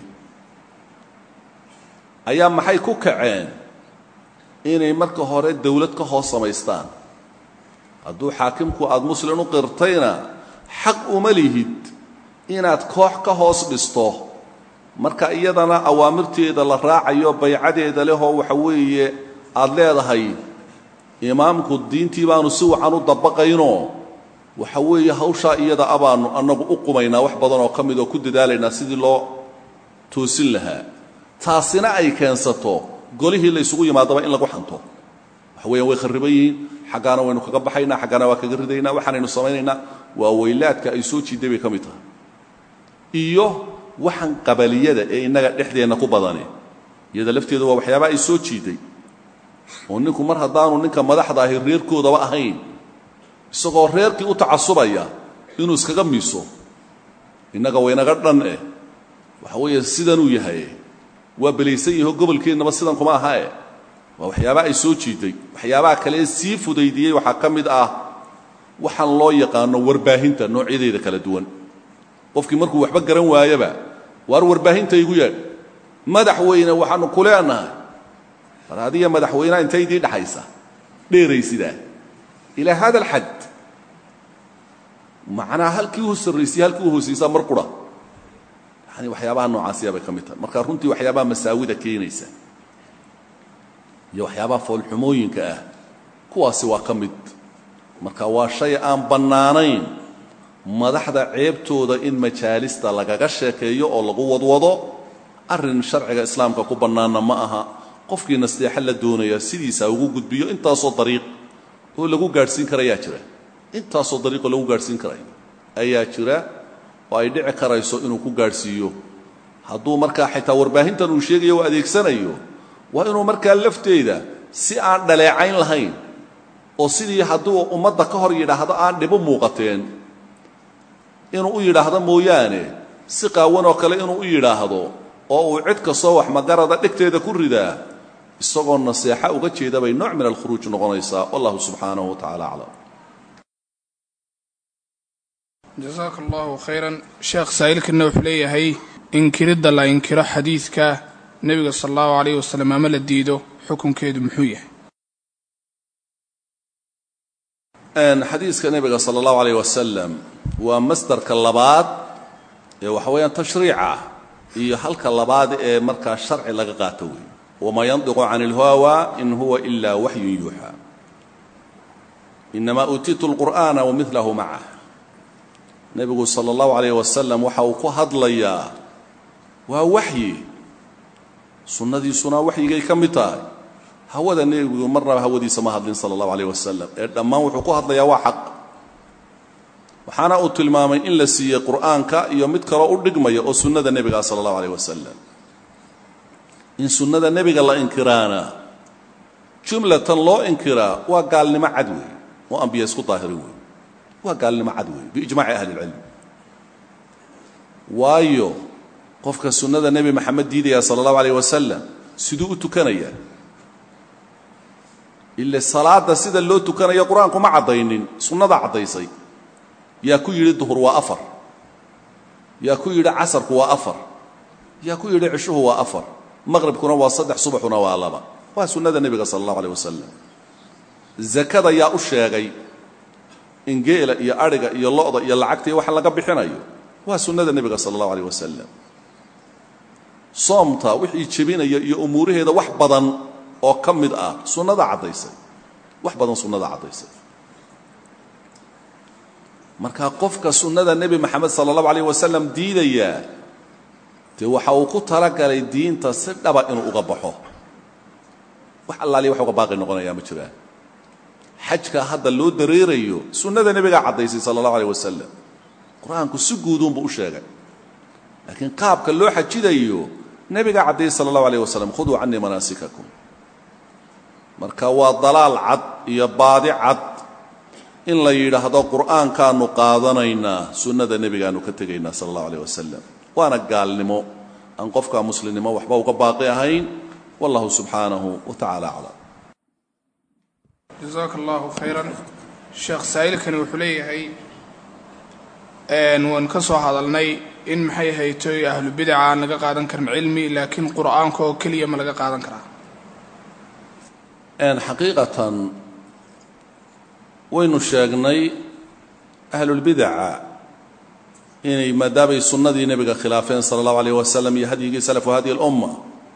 ayaa maxay ku kaceen inay marka hore dawlad ka hoos samaystaan hadduu xaakimku aada muslim u qirtayna xaq uma lihid inaad koox ka hoos dhisto marka iyadana awaamirteeda la raacayo baycadeeda lehoo waxa weeye aada leedahay imaamku diintii baanu si wacan u dabaqaynoo waxa weeye hawshaa iyada abaanu annagu u qumaynaa wax badan oo ka mid oo ku dadaalaynaa sidii loo toosin lahaa taasina ay keensato golihii la ysugu yimaadaba in lagu xanto waxa weeyaan way kharriban yihiin xaggaana waynu kaga baxaynaa xaggaana waa kaga ridaynaa waxaanaynu samaynaynaa waa weylaadka ay soo jiiday bay ka mid tahay iyo waxaan qabaliyada ee innaga dhexdeenna ku badani iyada lafteedu waa waxyaaba ay soo jiiday oo ninku mar haddaanu ninka madaxda ahi reerkoodaba ahayn isagoo reerkii u tacasubaya inuu iskaga miiso innaga waynaga dhan eh waxa weeye sidanuu yahay waa belaysan yaho gobolkeennaba sidan kuma ahae waa waxyaabaa ay soo jiiday waxyaabaha kale sii fudaydiyey waxaa ka mid ah waxaan loo yaqaano warbaahinta noocyadeeda kala duwan qofkii markuu waxba garan waayaba waar warbaahinta igu yaadh madaxweyne waxaanu ku leenahay war adiga madaxweyneha intay idii dhaxaysa dheeraysidaa ilaa hada alxad macnaa halkii u sarraysay halkii u hoosaysaa mar qura yani waxyaabaha noocaasiya bay ka mid tahay marka runtii waxyaabaha masaawida keenaysa iyo waxyaabaha foolxumooyinka ah kuwaasi waa ka mid marka waa shay aan bannaanayn madaxda ceebtooda in majaalista lagaga sheekeeyo oo lagu wadwado arrin sharciga islaamka ku bannaanna ma aha qofkii nasteexo la doonaya sidiisa ugu gudbiyo intaasoo dariiq oo lagu gaadhsiin karayaa jira intaasoo dariiqoo lagu gaadhsiin karayo ayaa jira oo ay dhici karayso inuu ku gaadhsiiyo hadduu markaa xitaa warbaahintan uu sheegayo u adeegsanayo waa inuu markaa lafteeda si aan dhaleecayn lahayn oo sidii hadduu ummadda ka hor yidhaahdo aan dhibu muuqateen inuu u yidhaahdo mooyaane si qaawan oo kale inuu u yidhaahdo oo uu cid kastoo wax magarada dhegteeda ku ridaa isagoo naseexa uga jeeda bay nooc min alkhuruuj noqonaysaa wallahu subxaanahu wa tacala aclam jasaaka allahu khayran sheekh saa'ilkanna wuxuu leeyahay inkiridda la inkiro xadiidka nebiga sala allahu calayh wasalam ama la diido xukunkeedu muxuu yahay xadiiska nebiga sala allahu alayh wasalam waa masdarka labaad ee waxa weeyaan tashriica iyo halka labaad ee markaa sharci laga qaato weeye wamaa yandiqu can ilhawa in huwa ila waxyun yuuxaa inamaa uutiitu lqur'aana wamilahu macah nebigu sala allahu alayh wasalam waxa uu ku hadlayaa waa waxyi sunnadiisuna waxyigay ka mid tahay hawada nebigu marnaba hawadiisa ma hadlin sala allahu alayh wasalam ee dhammaan wuxuu ku hadlayaa waa xaq waxaana uu tilmaamay in la siiyey qur'aanka iyo mid kaloo u dhigmaya oo sunnada nebiga sala allahu alayh wasalam in sunnada nebiga la inkiraana jumlatan loo inkiraa waa gaalnimo cad weeye oo ambiya isku daahirin weeye waa gaalnimo cad weeye biijmaaci ahli ilcilm waayo qofka sunnada nebi maxamed diidaya sala allahu alayh wasalam siduu u tukanaya ile salaada sida loo tukanayo qur-aanku ma caddaynin sunnadaa caddaysay yaa ku yidhi duhur waa afar yaa ku yidhi casarku waa afar yaa ku yidhi cishuhu waa afar maqribkuna waa saddex subaxuna waa laba waa sunnada nebiga sala allahu aleh wasalam zakada yaa u sheegay in geela iyo adhiga iyo lo'da iyo lacagta iyo waxa laga bixinayo waa sunnada nebiga sala allahu aleh wasalam soomta wixii jebinaya iyo umuuraheeda wax badan oo ka mid ah sunnada caddaysay wax badan sunnada caddaysay marka qofka sunnada nebi maxamed sala allahu alayh wasalam diidayaa dee waxa uu ku talagalay diinta si dhaba inuu uga baxo wax allaaliya wax uga baaqi noqonayaa ma jiraan xajka hadda loo dareerayo sunnada nebigaa caddaysay sala allahu alayh wasalam qur-aanku si guuduunbuu u sheegay laakiin qaabka loo xajidayo nebigaa caddaeyey sala allahu alayh wasalam khuduu canii manaasikakum marka waa dalaal cad iyo baadi cad in la yidhaahdo qur'aankaanu qaadanaynaa sunnada nebigaanu ka tegaynaa sala allahu alayh wasalam waana gaalnimo aan qofka muslimnimo waxba uga baaqi ahayn wallahu subxaanahu wa tacala aclam jasaaka allahu khayran sheekh saa'ilkani wuxuu leeyahay waan ka soo hadalnay in maxay haytoy ahlu bidaca aan laga qaadan karin cilmi laakiin qur'aanka oo keliya ma laga qaadan karaa xaqiiqatan waynu sheegnay ahlulbidaca inay maadaamay sunnadii nebiga khilaafeen sala allahu alayh wasalam iyo hadyigii salafu hadihi alumma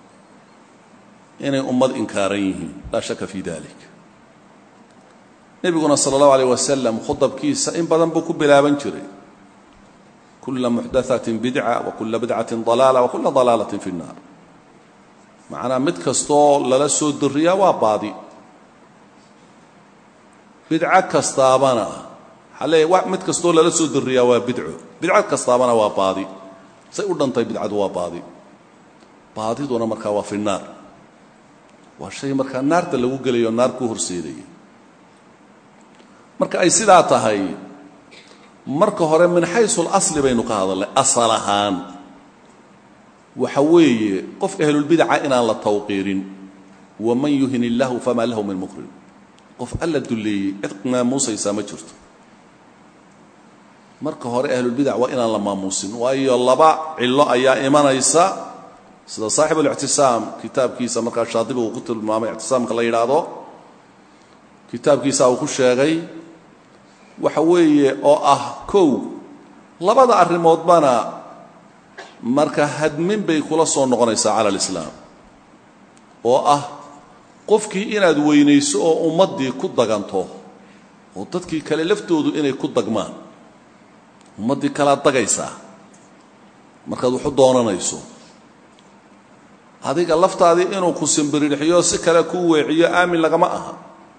inay ummad inkaaran yihiin laa shaka fi dalik nebiguna sala allahu alayh wasalam khudabkiisa in badan buu ku bilaaban jiray kula muxdathatin bidca wa kula bidcatin dalaala wa kula dalaalatin fi nnaar macnaa mid kastoo lala soo dariyaa waa baadi bidco kastaabana waxaa leeyahy mid kastoo lala soo dariyaa waa bidco bidco kastaabana waa baadi say u dhantay bidcadu waa baadi baadiduna markaa waa fi naar waa shay markaa naarta lagu gelayo naar ku horseedaya marka ay sidaa tahay marka hore min xaysu اlasli baynu ka hadalnay asal ahaan waxa weeye qof ahlulbidaca inaan la tawqiirin waman yuhin illaahu famaa lahu min mukrim qof alla dulleeyey cid maamuusaysaa ma jirto marka hore ahlulbidac waa inaan la maamuusin waayo laba cillo ayaa imanaysa sida saaxibulictisaam kitaabkiisa markaa shaadibi uu ku tilmaamay ictisaamka la yidhaahdo kitaabkiisa uu ku sheegay waxa weeye oo ah kow labada arrimoodbana marka hadmin bay kula soo noqonaysaa cala alislaam oo ah qofkii inaad weynayso oo ummaddii ku daganto oo dadkii kale laftoodu inay ku dagmaan ummaddii kalaad dagaysaa markaad waxu doonanayso adiga laftaadii inuu ku simbirirxiyo si kale kuu weeciyo aamin lagama aha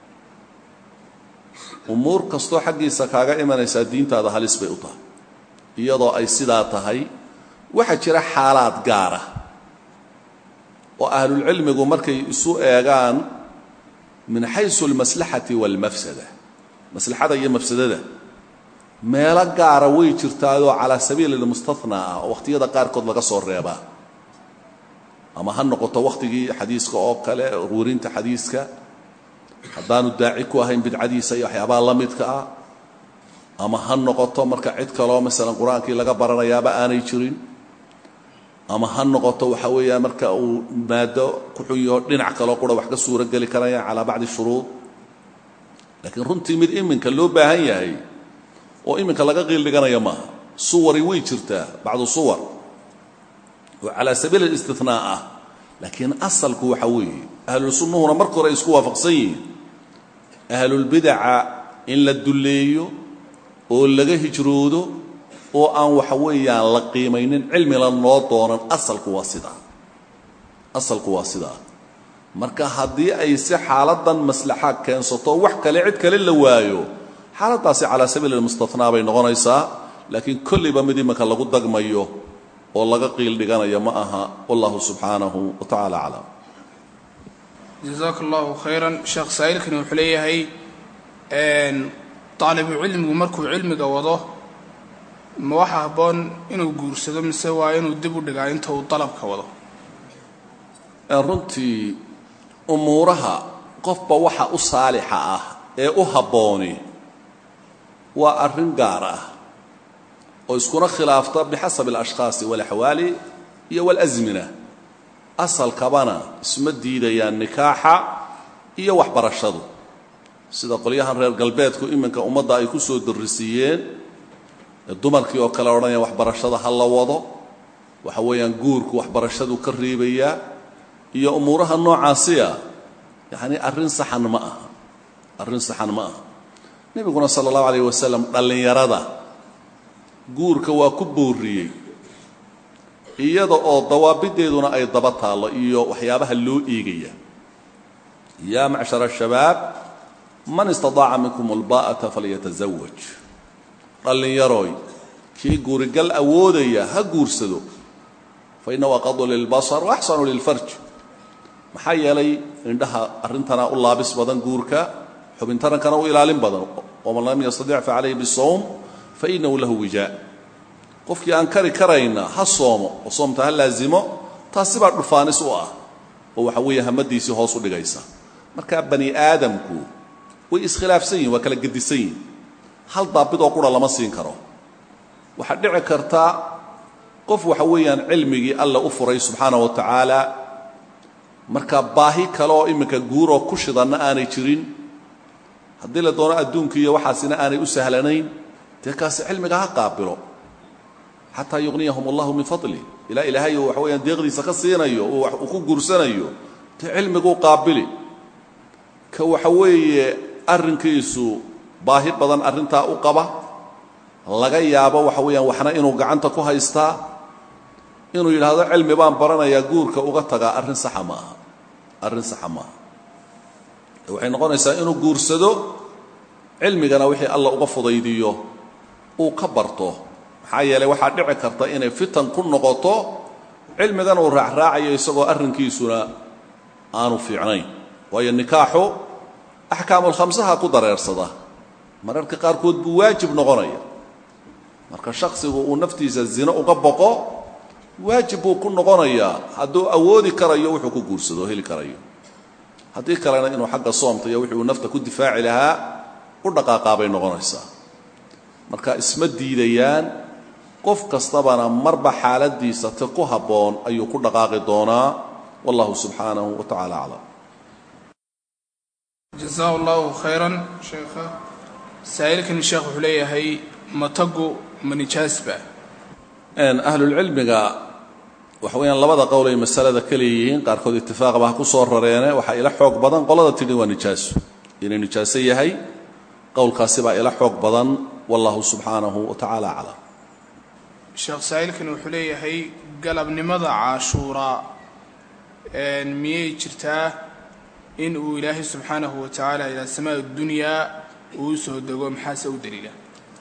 umuur kastoo xaggiisa kaaga imanaysaa diintaada halis bay u tahay iyadoo ay sidaa tahay waxaa jira xaalaad gaara oo ahlulcilmigu markay isu eegaan min xaysu almaslaxati waalmafsada maslaxada iyo mafsadada meelo gaara way jirtaayoo calaa sabiili lmustathnaa ah oo wakhtiyada qaarkood laga soo reebaa ama ha noqoto wakhtigii xadiiska oo kale ruurinta xadiiska haddaanu daaci ku ahayn bidcadiisa iyo waxyaabaha la midka ah ama ha noqoto marka cid kaloo masalan qur-aankii laga baranayaaba aanay jirin ama ha noqoto waxa weeyaan marka uu maado ku xun yaho dhinac kaloo qura wax ka suuro geli karayaan calaa bacdi shuruud laakiin runtii mid iminka loo baahan yahay oo iminka laga qiildhiganayo maaha suwari way jirtaa bacdu suwar oo calaa sabiil alistinaa ah laakiin asalku waxa weeye ahlulsunnuhuna marka hore ay isku waafaqsan yihiin ahlulbidaca in la dulleeyo oo laga hijroodo oo aan waxa weeyaan la qiimaynin cilmila noo doonan asalku waa sidaa asalku waa sidaa marka haddii ay si xaaladan maslaxa keensato wax kale cid kale la waayo xaaladdaasi calaa sabiil almustathnaa bay noqonaysaa laakiin kollayba mid iminka lagu dagmayo oo laga qiil dhiganayo ma aha wallahu subxaanahu wa tacaala aclam jazaaka allahu khayran sheekh saa'ilkani wuxuu leeyahay daalibu cilmigu markuu cilmiga wado ma waxa habboon inuu guursado mise waa inuu dib u dhigaa inta uu dalabka wado runtii umuuraha qofba waxa u saalixa ah ee u habbooni waa arrin gaar ah oo iskuna khilaafta bixasabi alashkhaasi walaxwaali iyo walasmina asalkabana isma diidayaan nikaaxa iyo waxbarashadu sida qolyahan reer galbeedku iminka ummadda ay ku soo darrisiiyeen ee dumarkii oo kale odhanaya waxbarashada ha la wado waxa weeyaan guurku waxbarashadu ka reebayaa iyo umuuraha noocaasiya yacni arrin saxan ma aha arrin saxan ma aha nebiguna sala allahu alayh wasalam dhallinyarada guurka waa ku booriyey iyada oo dawaabideeduna ay daba taallo iyo waxyaabaha loo eegaya yaa macshara shabaab man istadaaca minkum alba'ata falyatazawaj dhallinyarooy kii guurigal awoodaya ha guursado fa innahu aqadu lilbasar wa axsanu lilfarj maxaa yeelay indhaha arrintana u laabis badan guurka xubintarankana u ilaalin badan waman lam yastadic fa calayhi bisawm fa inahu lahu wijaa qofkii aan kari karayna ha soomo oo soomta ha laazimo taasi baa dhufaanis u ah oo waxa weeye hamadiisii hoos u dhigaysa markaa bani aadamku way iskhilaafsan yihin waa kala gedisan yihin hal daabid oo qura lama siin karo waxaa dhici karta qof waxa weeyaan cilmigii alla u furay subxaana wa tacaala marka baahi kale oo iminka guuroo ku shidanna aanay jirin haddii la doono adduunka iyo waxaasina aanay u sahlanayn dee kaasi cilmiga ha qaabilo xataa yuqniyahum allahu min fadli ilaa ilaahay uu waxa weyaan deeqdiisa ka siinayo uu ku guursanayo dee cilmiguu qaabili ka waxa weeye arrinkiisu baahi badan arrintaa u qaba laga yaabo waxa weeyaan waxna inuu gacanta ku haystaa inuu yidhaahdo cilmi baan baranayaa guurka uga tagaa arrin saxa ma aha arrin saxa maaha waxay noqonaysaa inuu guursado cilmigana wixii alla uga fudaydiyo uu ka barto maxaa yeelay waxaa dhici karta inay fitan ku noqoto cilmigan uu raacraacayo isagoo arrinkiisuna aanu fiicnayn waayo nikaaxu axkaamulkhamsaha ku dareersada mararka qaarkood buu waajib noqonaya marka shaksigu uu naftiisa zino uga boqo waajib buu ku noqonayaa hadduu awoodi karayo wuxuu ku guursado heli karayo haddii kalena inuu xagga soomta iyo wixii uu nafta ku difaaci lahaa u dhaqaaqaa bay noqonaysaa marka isma diidayaan qof kastabana marba xaaladiisa ti ku habboon ayuu ku dhaqaaqi doonaa wallahu subxaanahu wa tacaala aclam jasaa allahu khayran sheekha saa'ilkani sheekh wuxuu leeyahay matagu ma nijaasba ahlulcilmiga waxa weeyaan labada qowl ay masalada ka leeyihiin qaarkood itifaaqba ha ku soo rareene waxaa ila xoog badan qolada tidhi waa nijaaso inay nijaaso yahay qowlkaasi baa ila xoog badan wallahu subxaanahu wa tacaala aclam sheekh saa'ilkani wuxuu leeyahay galabnimada caashuuraa miyay jirtaa in uu ilaahay subxaanahu wa tacaala ilaa samaa dunyaa uu u soo dego maxaase u daliila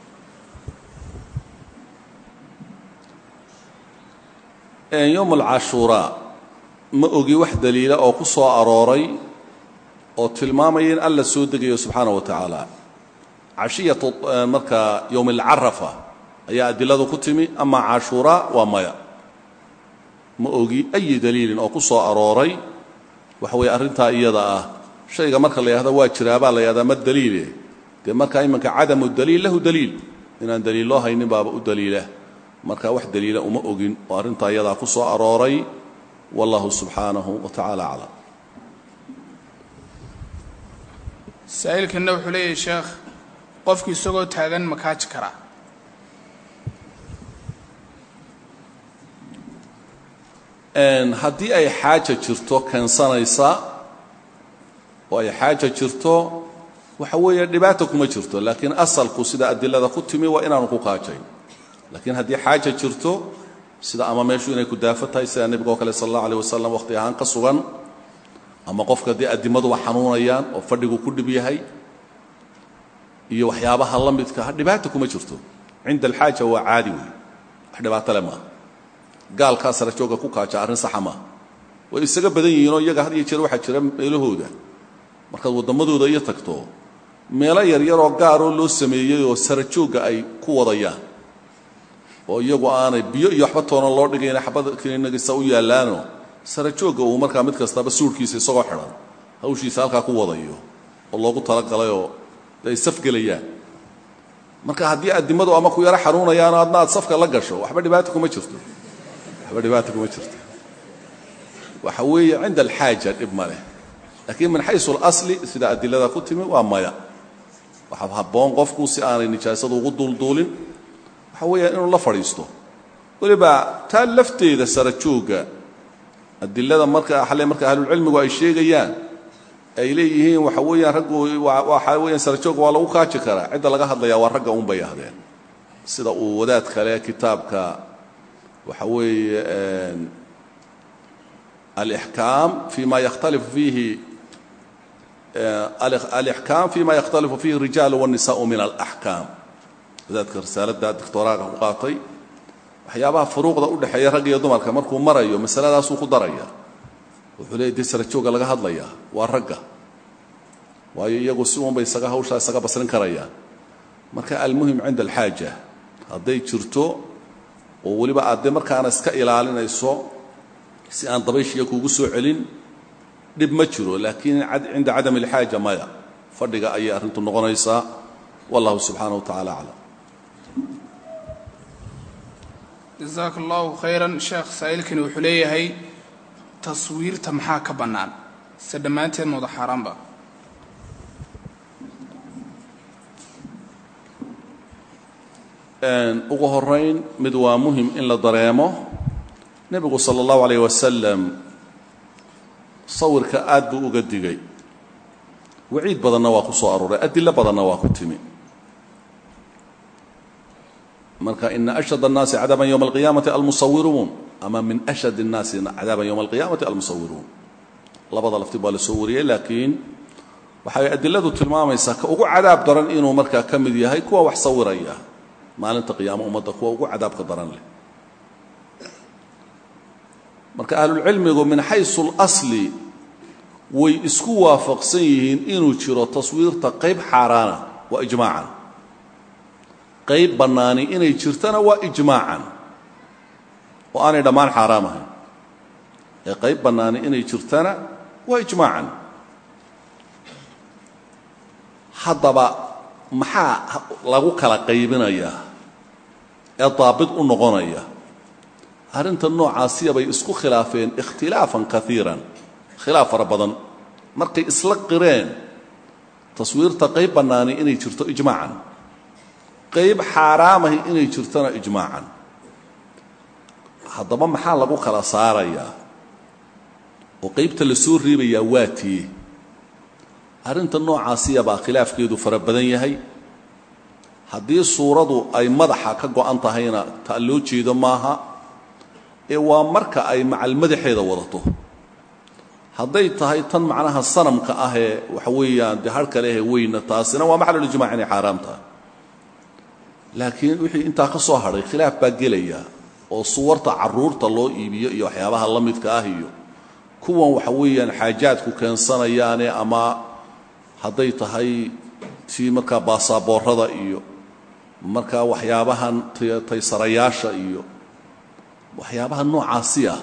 yowm alcashuuraa ma ogi wax daliila oo ku soo arooray oo tilmaamaya in alla soo degayo subxaana wa tacaala cashiyatu marka yowm alcarafa ayaa adiladu ku timi ama cashuuraa waa maya ma ogi ayi daliilin oo ku soo arooray waxa weeye arrintaa iyada ah shayga marka la yidhahdo waa jiraabaa la yidhahdaa ma daliile dee markaa iminka cadamu daliil lahu daliil inaan daliil loo haynin baaba u daliila marka wax daliila uma ogin oo arrintaa iyadaa ku soo arooray wallahu subxaanahu wa tacaala aclam saa'ilkanna wuxuu leeyahay sheekh qofku isagoo taagan ma kaaji karaa haddii ay xaaja jirto keensanaysa oo ay xaaja jirto waxa weeye dhibaata kuma jirto laakiin asalku sida adilada ku timi waa inaanu ku kaajayn laakiin haddii xaaja jirto sida ama meeshu inay ku daafo tahay sida nebiga oo kale sal allahu aleh wasalam wakhti ahaan ka sugan ama qofka haddii adimaduba xanuunayaan oo fadhigu ku dhib yahay iyo waxyaabaha la midka dhibaata kuma jirto cinda alxaaja waa caadi wey wax dhibaato le maaha gaalkaa sara jooga ku kaaja arrin saxa maaha way isaga badan yihiinoo iyaga had iyo jeer waxaa jira meelahooda markaad wadammadooda iyo tagto meelo yaryaroo gaaroo loo sameeyey oo sara joogga ay ku wadayaan oo iyagu aanay biyo iyo waxba toonan loo dhigayna xabad kinagisa u yaallaano sara joogga uu markaa mid kastaba suudhkiisa isagoo xidhan hawshiisa halkaa ku wadayo oo loogu talagalayoo ay safgelayaan marka haddii addimadu ama ku yaro xanuunayaano adna aad safka la gasho waxba dhibaata kuma jirto waxba dhibaata kuma jirto waxa weeye cinda alxaaja dhib ma leh laakiin min xaysu alasli sida adilada ku timi waa maya waxaa habboon qofku si aanay nijaasadu ugu duulduulin waxa weeyaan inuu la fadhiisto weliba taa lafteeda sara joogga adilada marka xale marka ahlulcilmigu ay sheegayaan ay leeyihiin waxa weeyaan raggu waxa weeyaan sara joogga waa lagu kaaji karaa cidda laga hadlayaa waa ragga un bay ahdeen sida uu wadaad kale kitaabka waxa weeye alixkaam fi ma yakhtalifu fiihi alixkaam fi ma yakhtalifu fiihi الrijaalu والnisaءu min alaxkaam wadaadka risaalada doctoraaga ku qaatay waxyaabaha furuuqda u dhexeeya rag iyo dumarka markuu marayo masaladaasuu ku daraya wuxuu leeyay dee sara jooga laga hadlayaa waa ragga waayo iyagu si uunbay isaga hawshaa isaga basrin karayaan marka almuhim cinda alxaaja hadday jirto oo weliba aad dee markaana iska ilaalinayso si aan dabayshiya kuugu soo celin dhib ma jiro laakiin cinda cadam alxaaja maya fadhiga ayay arrintu noqonaysaa wallahu subxaanaه wa tacala aclam jasaaka allahu khayran sheekh saa'ilkani wuxuu leeyahay taswiirta maxaa ka bannaan se dhammaanteed mooda xaaraanba ugu horayn mid waa muhim in la dareemo nebigu salى اllahu alayh wasalam sawirka aad buu uga digay waciid badanna waa ku soo arooray adilo badanna waa ku timi marka ina ashad الnaasi cadaaban ywma اlqiyaamati almusawiruun ama min ashad الnaasi cadaaban ywma اlqiyaamati almusawiruun labada lafti baa la soo wariyey laakiin waxay adiladu tilmaamaysaa ka ugu cadaab daran inuu markaa ka mid yahay kuwa wax sawiraya maalinta qiyaamo ummadda kuwa ugu cadaabka daran leh marka ahlulcilmigu min xaysu اlasli way isku waafaqsan yihiin inuu jiro taswiirta qayb xaaraana waa ijmaacan qayb bannaani inay jirtana waa ijmaacan oo aanay dhammaan xaaraam ahayn ee qayb bannaani inay jirtana waa ijmaacan haddaba maxaa lagu kala qaybinayaa ee daabit u noqonaya arrinta noocaasiya bay isku khilaafeen ikhtilaafan kaiiran khilaaf fara badan markay isla qireen taswiirta qayb bannaani inay jirto ijmaacan qayb xaaraamahi inay jirtona ijmaacan haddaba maxaa lagu kala saarayaa oo qaybta la soo reebayaa waa tiye arrinta noocaasiya baa khilaafkeedu fara badan yahay haddii suuradu ay madaxa ka go'an tahayna ta loo jeedo maaha ee waa marka ay macal madaxeeda wadato hadday tahay tan macnaha sanamka ahee waxa weeyaan dee harhka lehee weyna taasina waa maxalulijmac inay xaaraam tahay laakiin wixii intaa ka soo hadhay khilaaf baa gelaya oo suwarta carruurta loo iibiyo iyo waxyaabaha la midka ah iyo kuwan waxa weeyaan xaajaadku keensanayaane ama hadday tahay tii markaa baasaaboorada iyo markaa waxyaabahan taysarayaasha iyo waxyaabaha noocaasi ah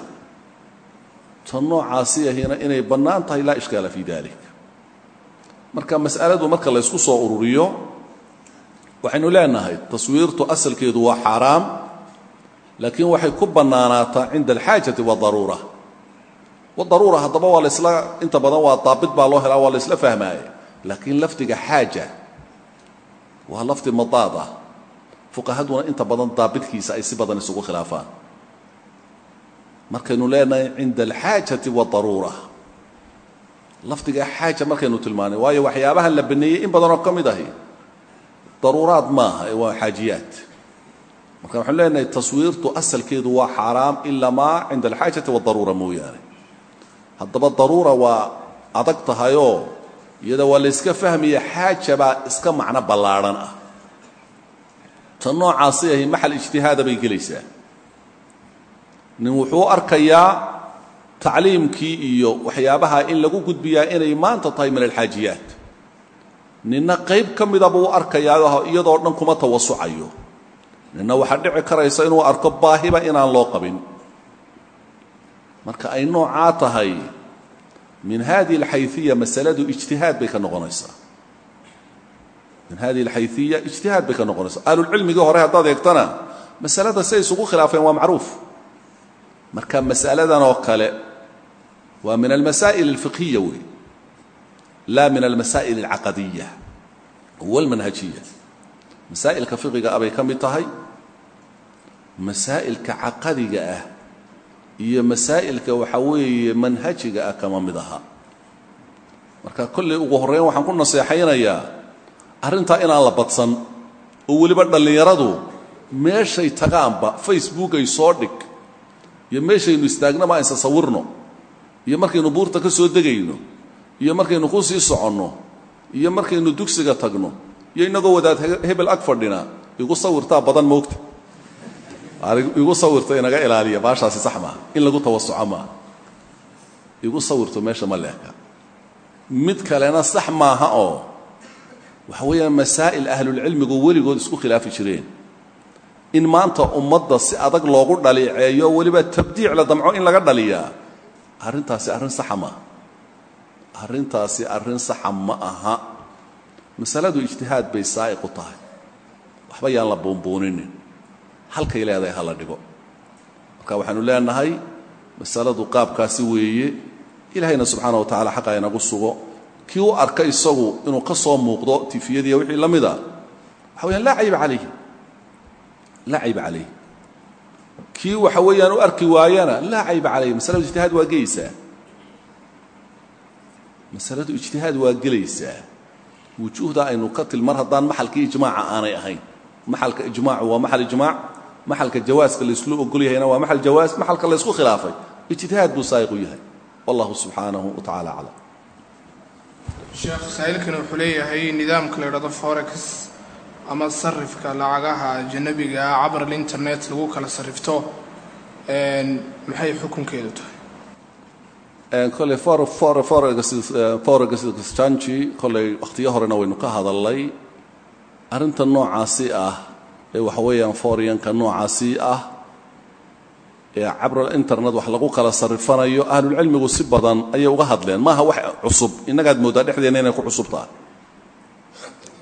ta noocaasi ahina inay bannaan tahay laa ishkaala fii dalik marka mas'aladu marka la ysku soo ururiyo waxaynu leenahay taswiirtu asalkeedu waa xaaraam laakiin waxay ku bannaanaataa cinda alxaajati waadaruura wadaruura haddaba waa laysla inta badan waa daabit baa loo helaa waa la ysla fahmaaye laakiin lafdiga xaaja waa lafdi madaad ah fuqahaduna inta badan daabitkiisa ay si badan isugu khilaafaan markaynu leenahay cinda alxaajati waadaruura lafdiga xaaja markaynu tilmaanay waayo waxyaabahan la baneeyey in badanoo ka mid ahi daruuraad maaha ee waa xaajiyaad marka waxaanu leenahay taswiirtu asalkeedu waa xaaraam ilamaa cinda alxaajati waadaruura mooyaane haddaba daruura waa adag tahayoo iyada waa layska fahmaya xaaja baa iska macno ballaadhan ah ta noocaasi ahi maxal ijtihaada bay gelaysaa nin wuxuu arkayaa tacliimkii iyo waxyaabaha in lagu gudbiyaa inay maanta tahay min alxaajiyaat ninna qayb ka mida buu arkayaa iyadoo dhan kuma tawasucayo ninna waxaa dhici karaysa inuu arko baahiba inaan loo qabin marka ay noocaa tahay min hadihi alxayiya masaladu ijtihaad bay ka noqonaysaa min hadihi alxayiya ijtihaad bay ka noqonaysaa ahlulcilmigii hore haddaad eegtana masalada siday isugu khilaafeen waa macruuf marka masaladan oo kale waa min almasaa'il alfiqhiya wey laa min almasaa'il alcaqadiya walmanhajiya masaa'ilka fiqiga ah bay ka mid tahay masaa'ilka caqadiga ah iyo masaa'ilka waxaa weeye manhajiga ah kama mid aha marka kollay ugu horreyn waxaan ku naseexaynayaa arrintaa inaan la badsan oo weliba dhallinyaradu meeshay tagaanba facebook ay soo dhig iyo meeshaynu istaagnaba aysa sawirno iyo markaynu buurta ka soo degayno iyo markaynu ku sii soconno iyo markaynu dugsiga tagno iyo innagoo wadaad hebel ag fadhina igu sawirtaa badan moogta igu sawirto inaga ilaaliya baashaasi sax maaha in lagu tawasuco maaha igu sawirto meesha ma leeka mid kalena sax maaha oo waxa weeyaan masaa'il ahlulcilmigu weligood isku khilaafi jireen in maanta ummadda si adag loogu dhaliiceeyo weliba tabdiic la damco in laga dhaliyaa arrintaasi arrin saxa maaha arrintaasi arrin saxa ma aha masaladu ijtihaad bay saa'iq u tahay waxba yaan la buunbuuninin halkay leedahay ha la dhigo marka waxaanu leenahay masaladu qaabkaasi weeye ilaahayna subxaana wa tacala xaqa inagu sugo kii u arka isagu inuu ka soo muuqdo tifiyadiiya wixii la mida waxa weyaan laa cayba calayhi laa cayba calayh kii waxa weeyaan u arki waayana laa cayba calayh masaladu ijtihaad waa gelaysaa masaladu ijtihaad waa gelaysaa wujuuhda aynu ka til mar haddaan maxalkii ijmaaca aanay ahayn maxalka ijmaacu waa maxal ijmaac maxalka jawaaska layslu ogol yahayna waa maxal jawaas maxalka laysku khilaafay ijtihaad buu saa'iq u yahay wallahu subxaanahu wa tacala aclam sheekh saa'ilkani wuxuu leeyahay nidaamka la idhahdo forex ama sarifka lacagaha ajanabiga ah cabar alinternet lagu kala sarrifto maxay xukunkeedu tahay kolley forex exchange kolley wakhtiyo horena waynu ka hadalnay arrinta noocaasi ah ee waxa weeyaan foryanka noocaasi ah ee cabral internet wax lagu kala sarrifanayo ahlulcilmigu si badan ayay uga hadleen maaha wax cusub innagaad mooddaa dhexdeenna inay ku cusub tahay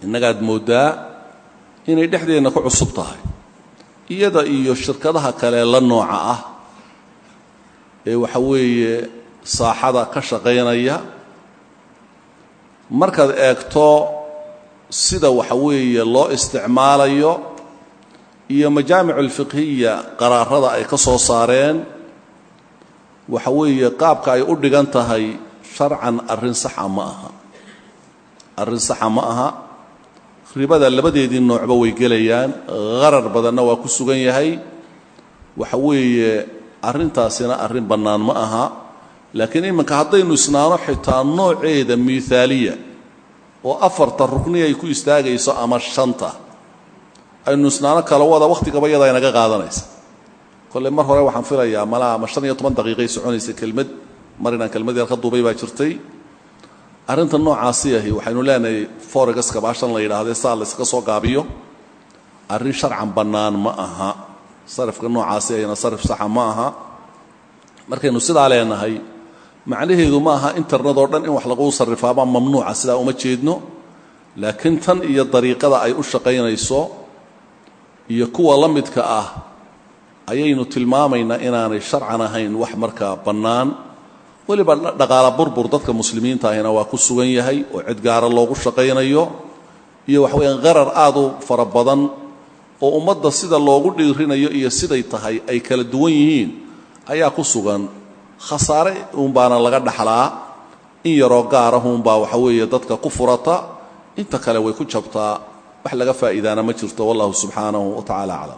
innagaad mooddaa inay dhexdeenna ku cusub tahay iyada iyo shirkadaha kale la nooca ah ee waxa weeye saaxada ka shaqaynaya markaad eegto sida waxa weeye loo isticmaalayo iyo majaamic alfiqhiya qaraarada ay ka soo saareen waxa weeye qaabka ay u dhigan tahay sharcan arrin saxa ma aha arrin saxa ma aha ribada labadeedii noocba way gelayaan qarar badanna waa ku sugan yahay waxa weeye arrintaasina arrin bannaan ma aha laakiin iminka haddaynu isnaano xitaa nooceeda miihaaliya oo afarta rukni ay ku istaagayso ama shanta aynu isnaano kala wada wakhtigaba iyada inaga qaadanaysa kolle mar hore waxaan filayaa malaa ama shan iyo toban daqiiqay soconaysa kelmad mar inaan kelmad yar ka duubay baa jirtay arrinta noocaasi ahi waxaynu leenahay foregaska baashan la yidhaahdee saa la yskaga soo gaabiyo arrin sharcan bannaan ma aha sarifka noocaasi ahina sarif saxa ma aha markaynu sidaa leenahay macnaheedu ma aha internet oo dhan in wax laguu sarrifaabaa mamnuuca sidaa uma jeedno laakiin tan iyo dariiqada ay u shaqaynayso iyo kuwa la midka ah ayaynu tilmaamaynaa inaanay sharcan ahayn wax markaa bannaan weliba dhaqaala burbur dadka muslimiinta ahina waa ku sugan yahay oo cid gaara loogu shaqaynayo iyo waxa weyaan qarar aad u fara badan oo ummadda sida loogu dhiirinayo iyo siday tahay ay kala duwan yihiin ayaa ku sugan khasaare uunbaana laga dhaxlaa in yaroo gaarahuunbaa waxa weeye dadka ku furata inta kale way ku jabtaa wax laga faa'iidaana ma jirto wallahu subxaanahu wa tacaala aclam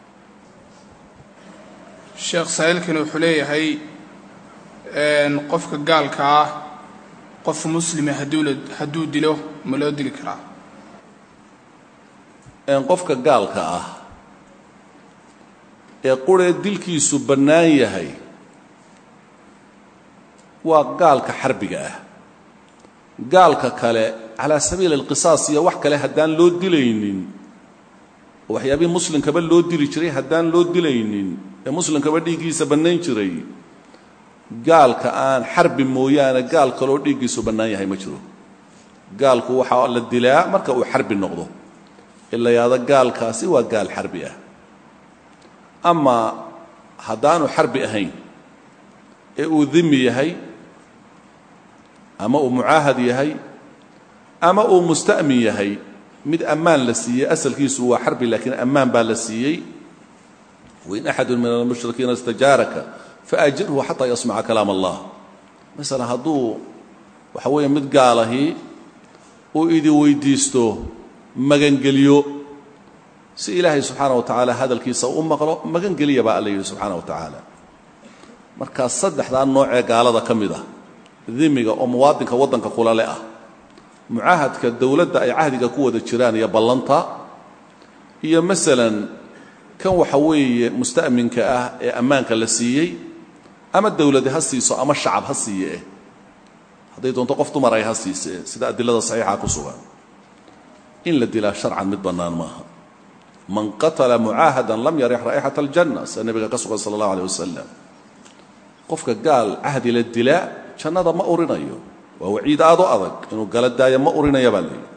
sheekh saa'ilkani wuxuu leeyahay qofka gaalka ah qof muslima hadduu dilo ma loo dili karaa qofka gaalka ah ee quree dilkiisu bannaan yahay waa gaalka xarbiga ah gaalka kale calaa sabiili alqisaas iyo wax kale haddaan loo dilaynin oo waxyaabihii muslimkaba loo dili jiray haddaan loo dilaynin ee muslimkaba dhiiggiisa bannayn jiray gaalka aan xarbi mooyaane gaal kaloo dhiiggiisu bannaan yahay ma jiro gaalku waxaa la dilaa marka uu xarbi noqdo ila yaada gaalkaasi waa gaal xarbi ah ama haddaanu xarbi ahayn ee uu dimi yahay ama uu mucaahad yahay ama uu musta'min yahay mid ammaan la siiyey asalkiisu waa xarbi laakiin ammaan baa la siiyey wain axadu min almushrikiina istajaaraka faajirhu xataa yasmaca kalaam allah masalan hadduu waxa weeye mid gaalahi uu idi weydiisto magangeliyo si ilaahay subxaana wa tacaala hadalkiisa u maqlo magangeliya baa alla yidhi subxaana wa tacaala markaa saddexdaa noocee gaalada ka mid ah dimiga oo muwaadinka waddanka kulale ah mucaahadka dowladda ay cahdiga ku wada jiraan iyo ballanta iyo masalan kan waxa weeye musta'minka ah ee ammaanka la siiyey ama dowladi ha siiso ama shacab ha siiye eh hadday doonto qof dumar ay ha siisee sida adilada saxiixa ku sugan in la dilaa sharcan mid bannaan maaha man qatala mucaahadan lam yarix raa'ixata aljanna sida nebiga ka sugan sala allahu aleh wasalam qofka gaal cahdi la dilaa jannada ma urinayo waa waciid aad u adag inuu gala daayo ma urinaya baa leeyihi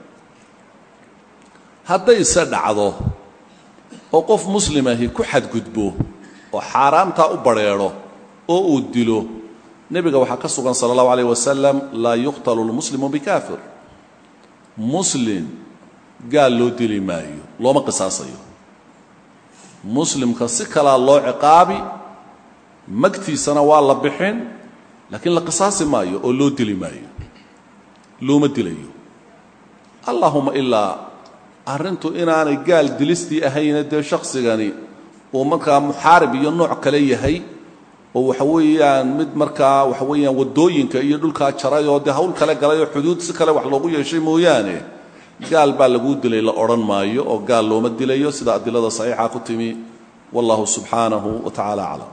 haddayse dhacdo oo qof muslimahi ku xadgudbo oo xaaraamtaa u badrheedho oo uu dilo nebiga waxaa ka sugan sala allahu alayh wasalam laa yuqtalu lmuslimu bikaafir muslim gaal loo dili maayo looma qisaasayo muslimka si kalaa loo ciqaabi magtiisana waa la bixin laakiin la qisaasi maayo oo loo dili maayo looma dilayo allahuma ilaa arrintu inaanay gaal dilistii ahayne dee shaksigani uu markaa muxaarib iyo nooc kale yahay oo waxa weeyaan mid markaa waxa weeyaan waddooyinka iyo dhulkaa jaray oo dee hawl kale galay oo xuduud si kale wax loogu yeeshay mooyaane gaal baa laguu dilay la odhan maayo oo gaal looma dilayo sida adilada saxiixa ku timi wallahu subxaanahu wa tacaala aclam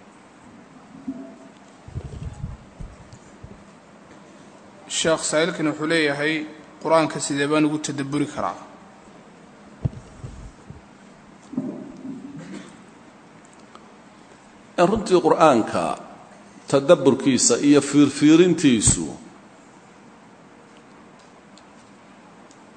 sheekh saa'ilkani wuxuu leeyahay qur-aanka sidee baan ugu tadabburi karaa runtii qur'aanka tadabburkiisa iyo fiirfiirintiisu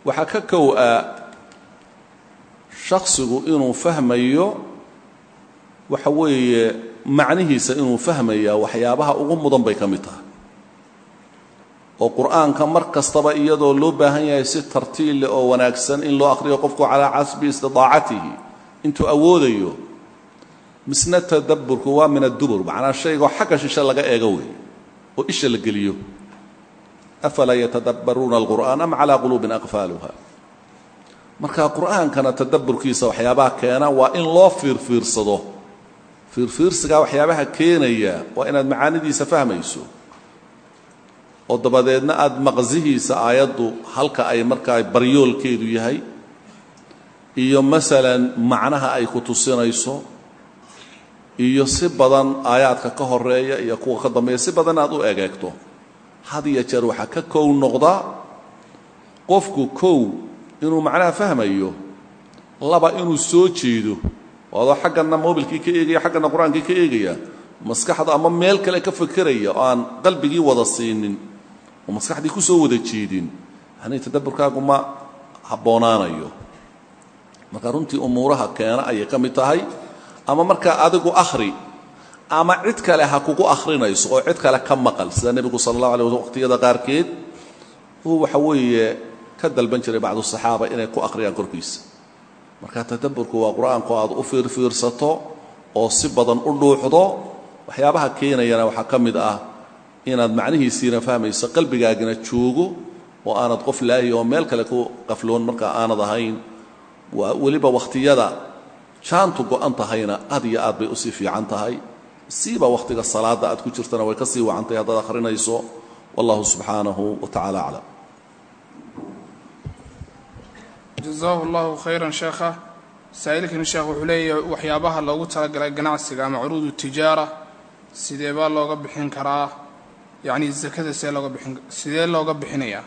waxaa ka kow ah shaksigu inuu fahmayo waxa weeye macnihiisa inuu fahmayaa waxyaabaha ugu mudan bay ka mid tahay oo qur'aanka mar kastaba iyadoo loo baahan yahay si tartiil leh oo wanaagsan in loo akhriyo qofku calaa casbi istidaacatihi intuu awoodayo misna tadabburku waa min addubur macnaa shaygoo xagga shishe laga eego wey oo isha la geliyo afalaa yatadabbaruuna alqur'aan am calaa quluubin aqfaaluha marka qur'aankana tadabburkiisa waxyaabaha keena waa in loo fiirfiirsado fiirfiirsigaa waxyaabaha keenaya waa inaad macaanidiisa fahmayso oo dabadeedna aada maqsihiisa aayaddu halka ay markaa baryoolkeedu yahay iyo masalan macnaha ay ku tusinayso iyo si badan aayaadka ka horeeya iyo kuwa ka dambeeya si badan aad u egeegto had iyo jeer waxaa ka kow noqda qofku kow inuu macnaha fahmayo laba inuu soo jeedo oo adoo xaggana mobilkii ka eegaya xaggana qur-aankii ka eegaya maskaxda ama meel kale ka fekeraya oo aan qalbigii wada siinin oo maskaxdii ku soo wada jeedin yani tadabburkaagu ma habboonaanayo marka runtii umuuraha keena ayay ka mid tahay ama markaa adigu akhri ama cid kale ha kugu akhrinayso oo cid kale ka maqal sida nebigu sala allahu alay waslam waqtiyada qaarkeed uu waxa weeye ka dalban jiray bacdu saxaaba inay ku akhriyaan korkiisa marka tadabburku waa qur-aanku aad u fiirfiirsato oo si badan u dhuuxdo waxyaabaha keenayana waxaa ka mid ah inaad macnihiisiina fahmayso qalbigaagina joogo oo aanad qof laahi oo meel kale ku qafloon markaa aanad ahayn weliba wakhtiyada jaantu go-an tahayna aad iyo aad bay usii fiican tahay siiba wakhtiga salaadda aad ku jirtana way ka sii wacantahay haddaad akhrinayso wallahu subxaanahu wa tacala aclam jazahu allahu khayran sheekha saa'ilkani sheekh wuxuu leeyahay waxyaabaha loogu talagalay ganacsiga ama curuudu tijaara sidee baa looga bixin karaa yacni zakada see looga bixin sidee looga bixinayaa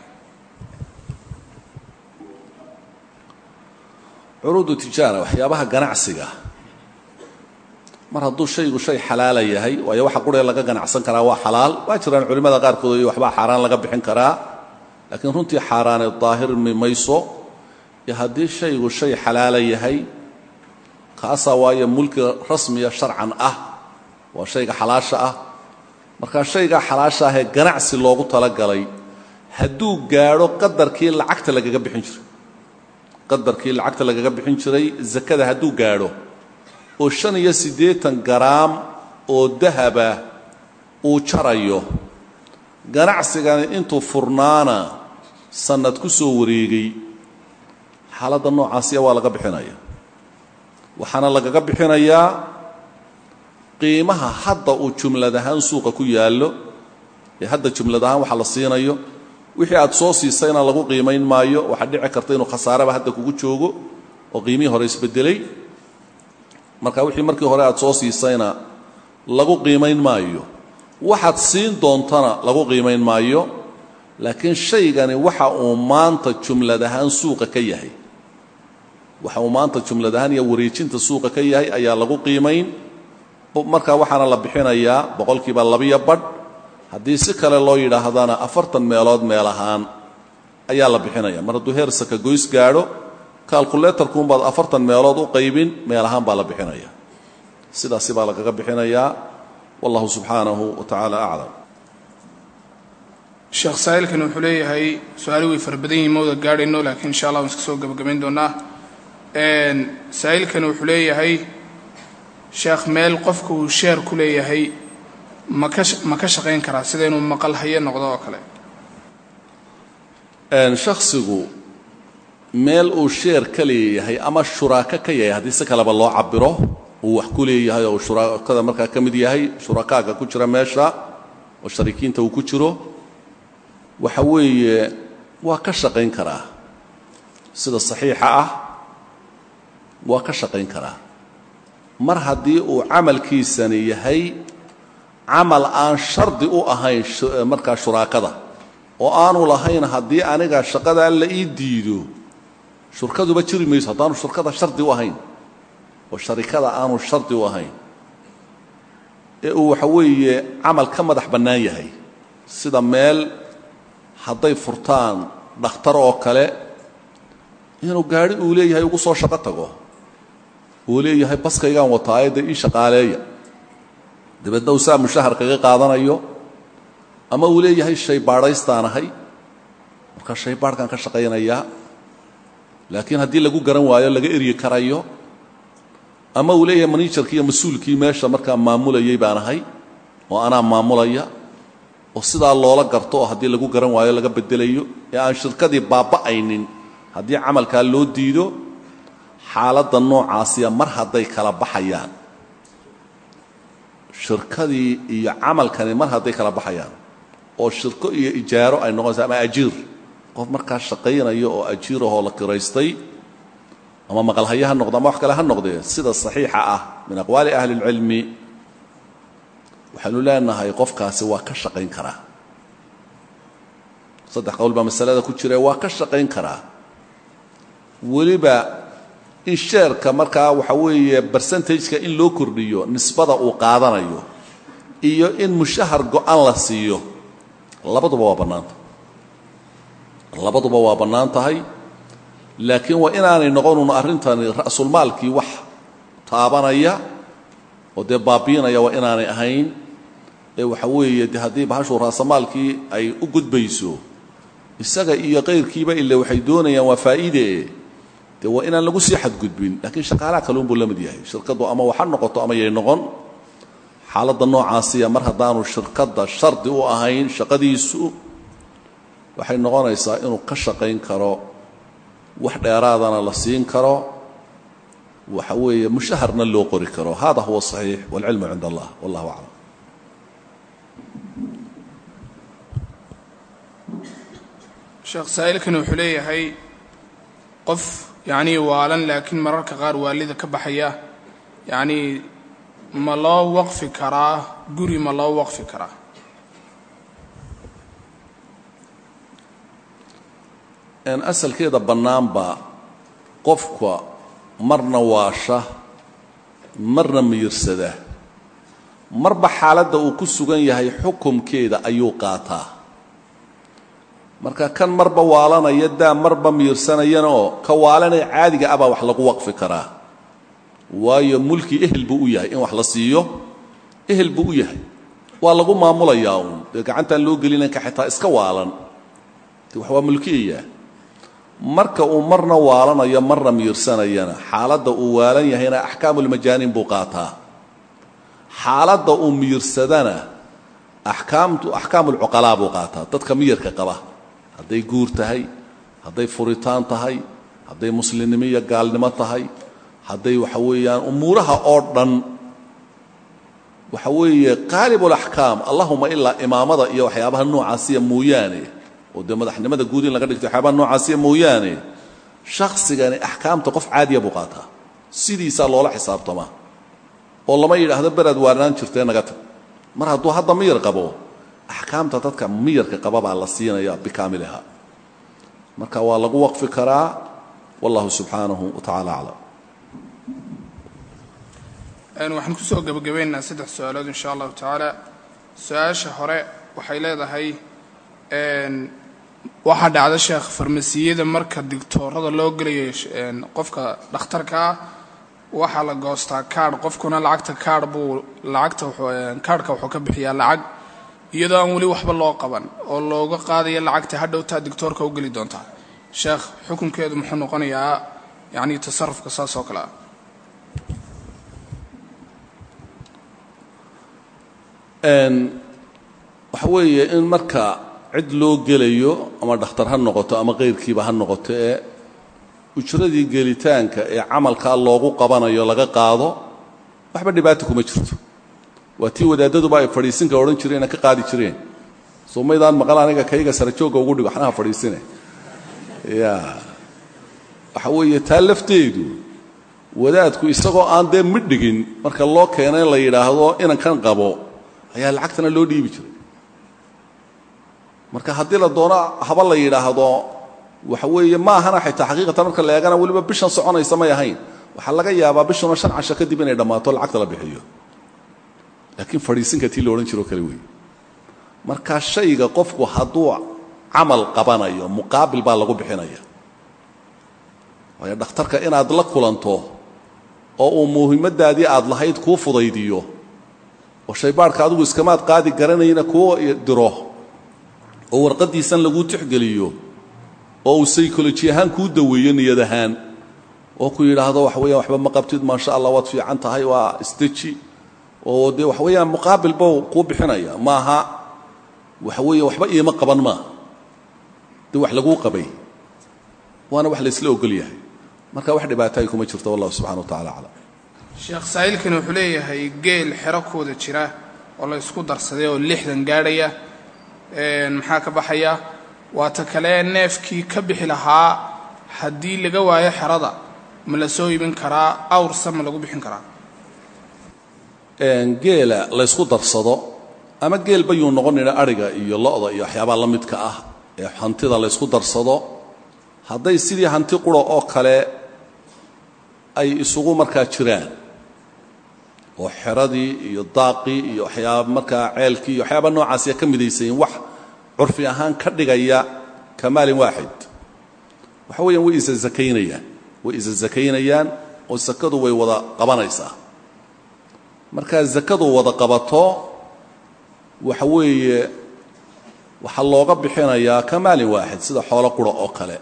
curuudu tijaara waxyaabaha ganacsiga mar hadduu shaygu shay xalaala yahay waayo waxa quree laga ganacsan karaa waa xalaal waa jiraan culimmada qaarkood iyo waxbaa xaaraan laga bixin karaa laakiin runtii xaaraane daahirmi mayso iyo haddii shaygu shay xalaala yahay kaasaa waayo mulki rasmiya sharcan ah waa shayga xalaasha ah markaa shaygaa xalaasha ahee ganacsi loogu talagalay hadduu gaadho qadarkii lacagta lagaga bixin jiray qadarkii lacagta lagaga bixin jiray zakada hadduu gaadho oo shan iyo siddeetan garaam oo dahaba uu jarayo ganacsigani intuu furnaana sannad ku soo wareegay xaaladda noocaasiya waa laga bixinaya waxaana lagaga bixinayaa qiimaha hadda uu jumlad ahaan suuqa ku yaallo ee hadda jumlad ahaan waxa la siinayo wixii aad soo siisayna lagu qiimayn maayo waxaa dhici karta inuu khasaaraba hadda kugu joogo oo qiimihii hore isbedelay marka wixii markii hore aad soo siisayna lagu qiimayn maayo waxaad siin doontana lagu qiimayn maayo laakiin shaygani waxa uu maanta jumlad ahaan suuqa ka yahay waxa uu maanta jumlad ahaan iyo wareejinta suuqa ka yahay ayaa lagu qiimayn marka waxaana la bixinayaa boqolkiiba labiyo badh haddii si kale loo yidhaahdana afartan meelood meel ahaan ayaa la bixinaya mar hadduu heer saka goys gaadho kalkuletarkuunbaad afartan meelood u qaybin meel ahaan baa la bixinaya sidaasi baa lagaga bixinayaa wallahu subxaanahu wa tacaala aclam sheekh saa'ilkani wuxuu leeyahay su-aali way fara badan yihin mawda gaadhayno laakiin insha allah waan iska soo gebagabayn doonaa saa'ilkani wuxuu leeyahay sheekh meel qofka uu sheer ku leeyahay ma ka ma ka shaqayn karaa sida inuu maqal haye noqdo oo kale shakhsigu meel uu sheer ka leeyahay ama shuraako ka yahay haddii si kaleba loo cabiro uu wax ku leeyahay oo shuraakada markaa ka mid yahay shurakaaga ku jira meesha oo shariikiinta uu ku jiro waxa weeye waa ka shaqayn karaa sida saxiixa ah waa ka shaqayn karaa mar haddii uu camalkiisani yahay camal aan shardi u ahayn markaa shuraakada oo aanu lahayn haddii aniga shaqadaa la ii diido shurkaduba jiri mayso haddaanu shurkada shardi u ahayn oo sharikada aanu shardi u ahayn ee uu waxa weeye camal ka madax bannaan yahay sida meel hadday furtaan dhakhtar oo kale inuu gaadhi uu leeyahay ugu soo shaqo tago uu leeyahay baskaygaan wataaye dee ii shaqaaleeya dabeedna uu saa mushahar kaga qaadanayo ama uu leeyahay shay baadhaystaan ahay markaa shay baadhkaan ka shaqaynayaa laakiin haddii lagu garan waayo laga eryi karayo ama uu leeyahay manijarkii iyo mas-uulkii meesha markaa maamulayay baan ahay oo anaa maamulaya oo sidaa loola garto oo haddii lagu garan waayo laga bedelayo ee aan shirkadii baaba'aynin haddii camalkaa loo diido xaaladda noocaasiya mar hadday kala baxayaan shirkadii iyo camalkani mar hadday kala baxayaan oo shirko iyo ijaaro ay noqonaysa ama ajiir qof markaa shaqaynaya oo ajiirahoo la kiraystay ama maqalhaya ha noqdo ama wax kale ha noqdee sida saxiixa ah min aqwaali ahli اlcilmi waxaynu leenahay qofkaasi waa ka shaqayn karaa saddex qowl baa masalada ku jira waa ka shaqayn karaa weliba in sheerka markaa waxa weeye bersentajka in loo kordhiyo nisbada uu qaadanayo iyo in mushahar go-an la siiyo labaduba waa bannaanta labaduba waa bannaan tahay laakiin waa inaanay noqonun arrintani ra'sulmaalkii wax taabanaya oo dee baabiinaya waa inaanay ahayn ee waxa weeye de haddii bahashuu raasamaalkii ay u gudbayso isaga iyo qayrkiiba ile waxay doonayaan waa faa'iide dee waa inaan lagu sii xadgudbin laakiin shaqaalaha kaluunbuu la mid yahay shirkaddu ama waxa noqoto ama yay noqon xaaladda noocaasiya mar haddaanu shirkadda shardi u ahayn shaqadiisu waxay noqonaysaa inuu ka shaqayn karo wax dheeraadana la siin karo waxa weeye mushaharna loo qori karo hada huwa صaxiix wاlcilmu cind allah wallah aclam sheekh saa'ilkani wuxuu leeyahay qof yacnii waalan laakiin mararka qaar waalida ka baxaya yacnii ma loo waqfi karaa guri ma loo waqfi karaa asalkeeda bannaanba qofka marna waasha marna miyirsada marba xaaladda uu ku sugan yahay xukumkeeda ayuu qaataa marka kan marba waalanaya daa marba miyirsanayana oo ka waalanee caadiga ah baa wax lagu waqfi karaa waayo mulki ehel buu u yahay in wax la siiyo ehel buu u yahay waa lagu maamulayaa uun dee gacantaan loo gelinanka xitaa iska waalan de wax waa mulkiyayaa marka uu marna waalanayo marna miyirsanayana xaaladda uu waalan yahayna axkaamulmajaaniin buu qaataa xaaladda uu miyirsadana axkaamtu axkaamulcuqalaa buu qaataa dadka miyirka qaba hadday guur tahay hadday furitaan tahay hadday muslimnimo iyo gaalnimo tahay hadday waxa weeyaan umuuraha oo dhan waxa weeye qaalibulaxkaam allahuma ilaa imaamada iyo waxyaabaha noocaasiya mooyaane oo dee madaxnimada guud in laga dhigto waxyaabaha noocaasiya mooyaane shakhsigani axkaamta qof caadiya buu qaataa sidiisaa loola xisaabtamaa oo lama yidhaahdo beraad waarnaan jirtee naga tag mar hadduu hadda miyar qabo axkaamta dadka miyarka qaba baa la siinaya bikaamiliha marka waa lagu waqfi karaa wallahu subxaanahu wa tacaala aclam waxaan kusoo gebagabaynaynaa saddex su-aalood insha allahu tacaala su-aasha hore waxay leedahay waxaa dhacda sheekh farmasiyada marka digtoorada loo gelayo qofka dhakhtarka ah waxaa la goostaa kaadh qofkuna lacagta kaadh buu lacagta kaadhka wuxuu ka bixiyaa lacag iyadoo aan weli waxba loo qaban oo looga qaadaya lacagta hadhowtaa digtoorka u geli doontaa sheekh xukunkeedu muxuu noqonayaa yacnii tasarufka saas oo kale ah waxa weeye in marka cid loo gelayo ama dhakhtar ha noqoto ama qayrkiiba ha noqoto ee ujradii gelitaanka ee camalkaa loogu qabanayo laga qaado waxba dhibaata kuma jirto waa tii wadaaddaduba ay fadhiisinka odhan jireen ka qaadi jireen soo maydaan maqal aniga kayga sara joogga ugu dhigo waxnaha fadhiisine ya waxa weeye taa lafteedu wadaadku isagoo aan dee midhigin marka loo keena in la yidhaahdo inankan qabo ayaa lacagtana loo dhiibi jiray marka haddii la doono haba la yidhaahdo waxa weeye ma ahana xitaa xaqiiqatan marka la eegana weliba bishan soconaysa may ahayn waxaa laga yaabaa bishuna shan casho kadib inay dhammaato lacagta la bixiyo laakiin fadhiisinka tii la odhan jiroo kale weeye marka shayga qofku hadduu camal qabanayo muqaabil baa lagu bixinaya waayo dhakhtarka inaad la kulanto oo uu muhiimadaadii aad lahayd kuu fudaydiyo oo shaybaadhka adigu iskamaad qaadi garanayna kuu diro oo warqaddiisan laguu tixgeliyo oo uu saykoloji ahaan kuu daweeyo niyad ahaan oo ku yidhaahdo waxa weeyaan waxba ma qabtid maasha allah waad fiican tahay waa isdeji oo dee waxa weeyaan muqaabil bow kuu bixinaya maaha waxa weeye waxba iima qaban maaha dee wax laguu qabay waana wax laysla ogol yahay marka wax dhibaataay kuma jirto wallahu subxana wa tacala aclam sheekh saa'ilkani wuxuu leeyahay geel xero kooda jira oo la ysku darsaday oo lixdan gaadhaya maxaa ka baxaya waata kale neefkii ka bixi lahaa haddii laga waayo xerada ma la soo iibin karaa awrsa ma lagu bixin karaa geela laysku darsado ama geel bayuu noqonayna adhiga iyo lo'da iyo waxyaabaha la midka ah ee hantida laysku darsado hadday sidii hanti qura oo kale ay isugu markaa jiraan oo xeradii iyo daaqii iyo waxyaaba markaa ceelkii iyo waxyaaba noocaasiya ka midaysayin wax curfi ahaan ka dhigaya ka maalin waaxid waxa weeyaan way isa zakaynayaan way isa zakaynayaan oo sakadu way wada qabanaysaa markaa zakadu wada qabato waxa weeye waxaa looga bixinayaa ka maalin waaxid sida xoolo qura oo kale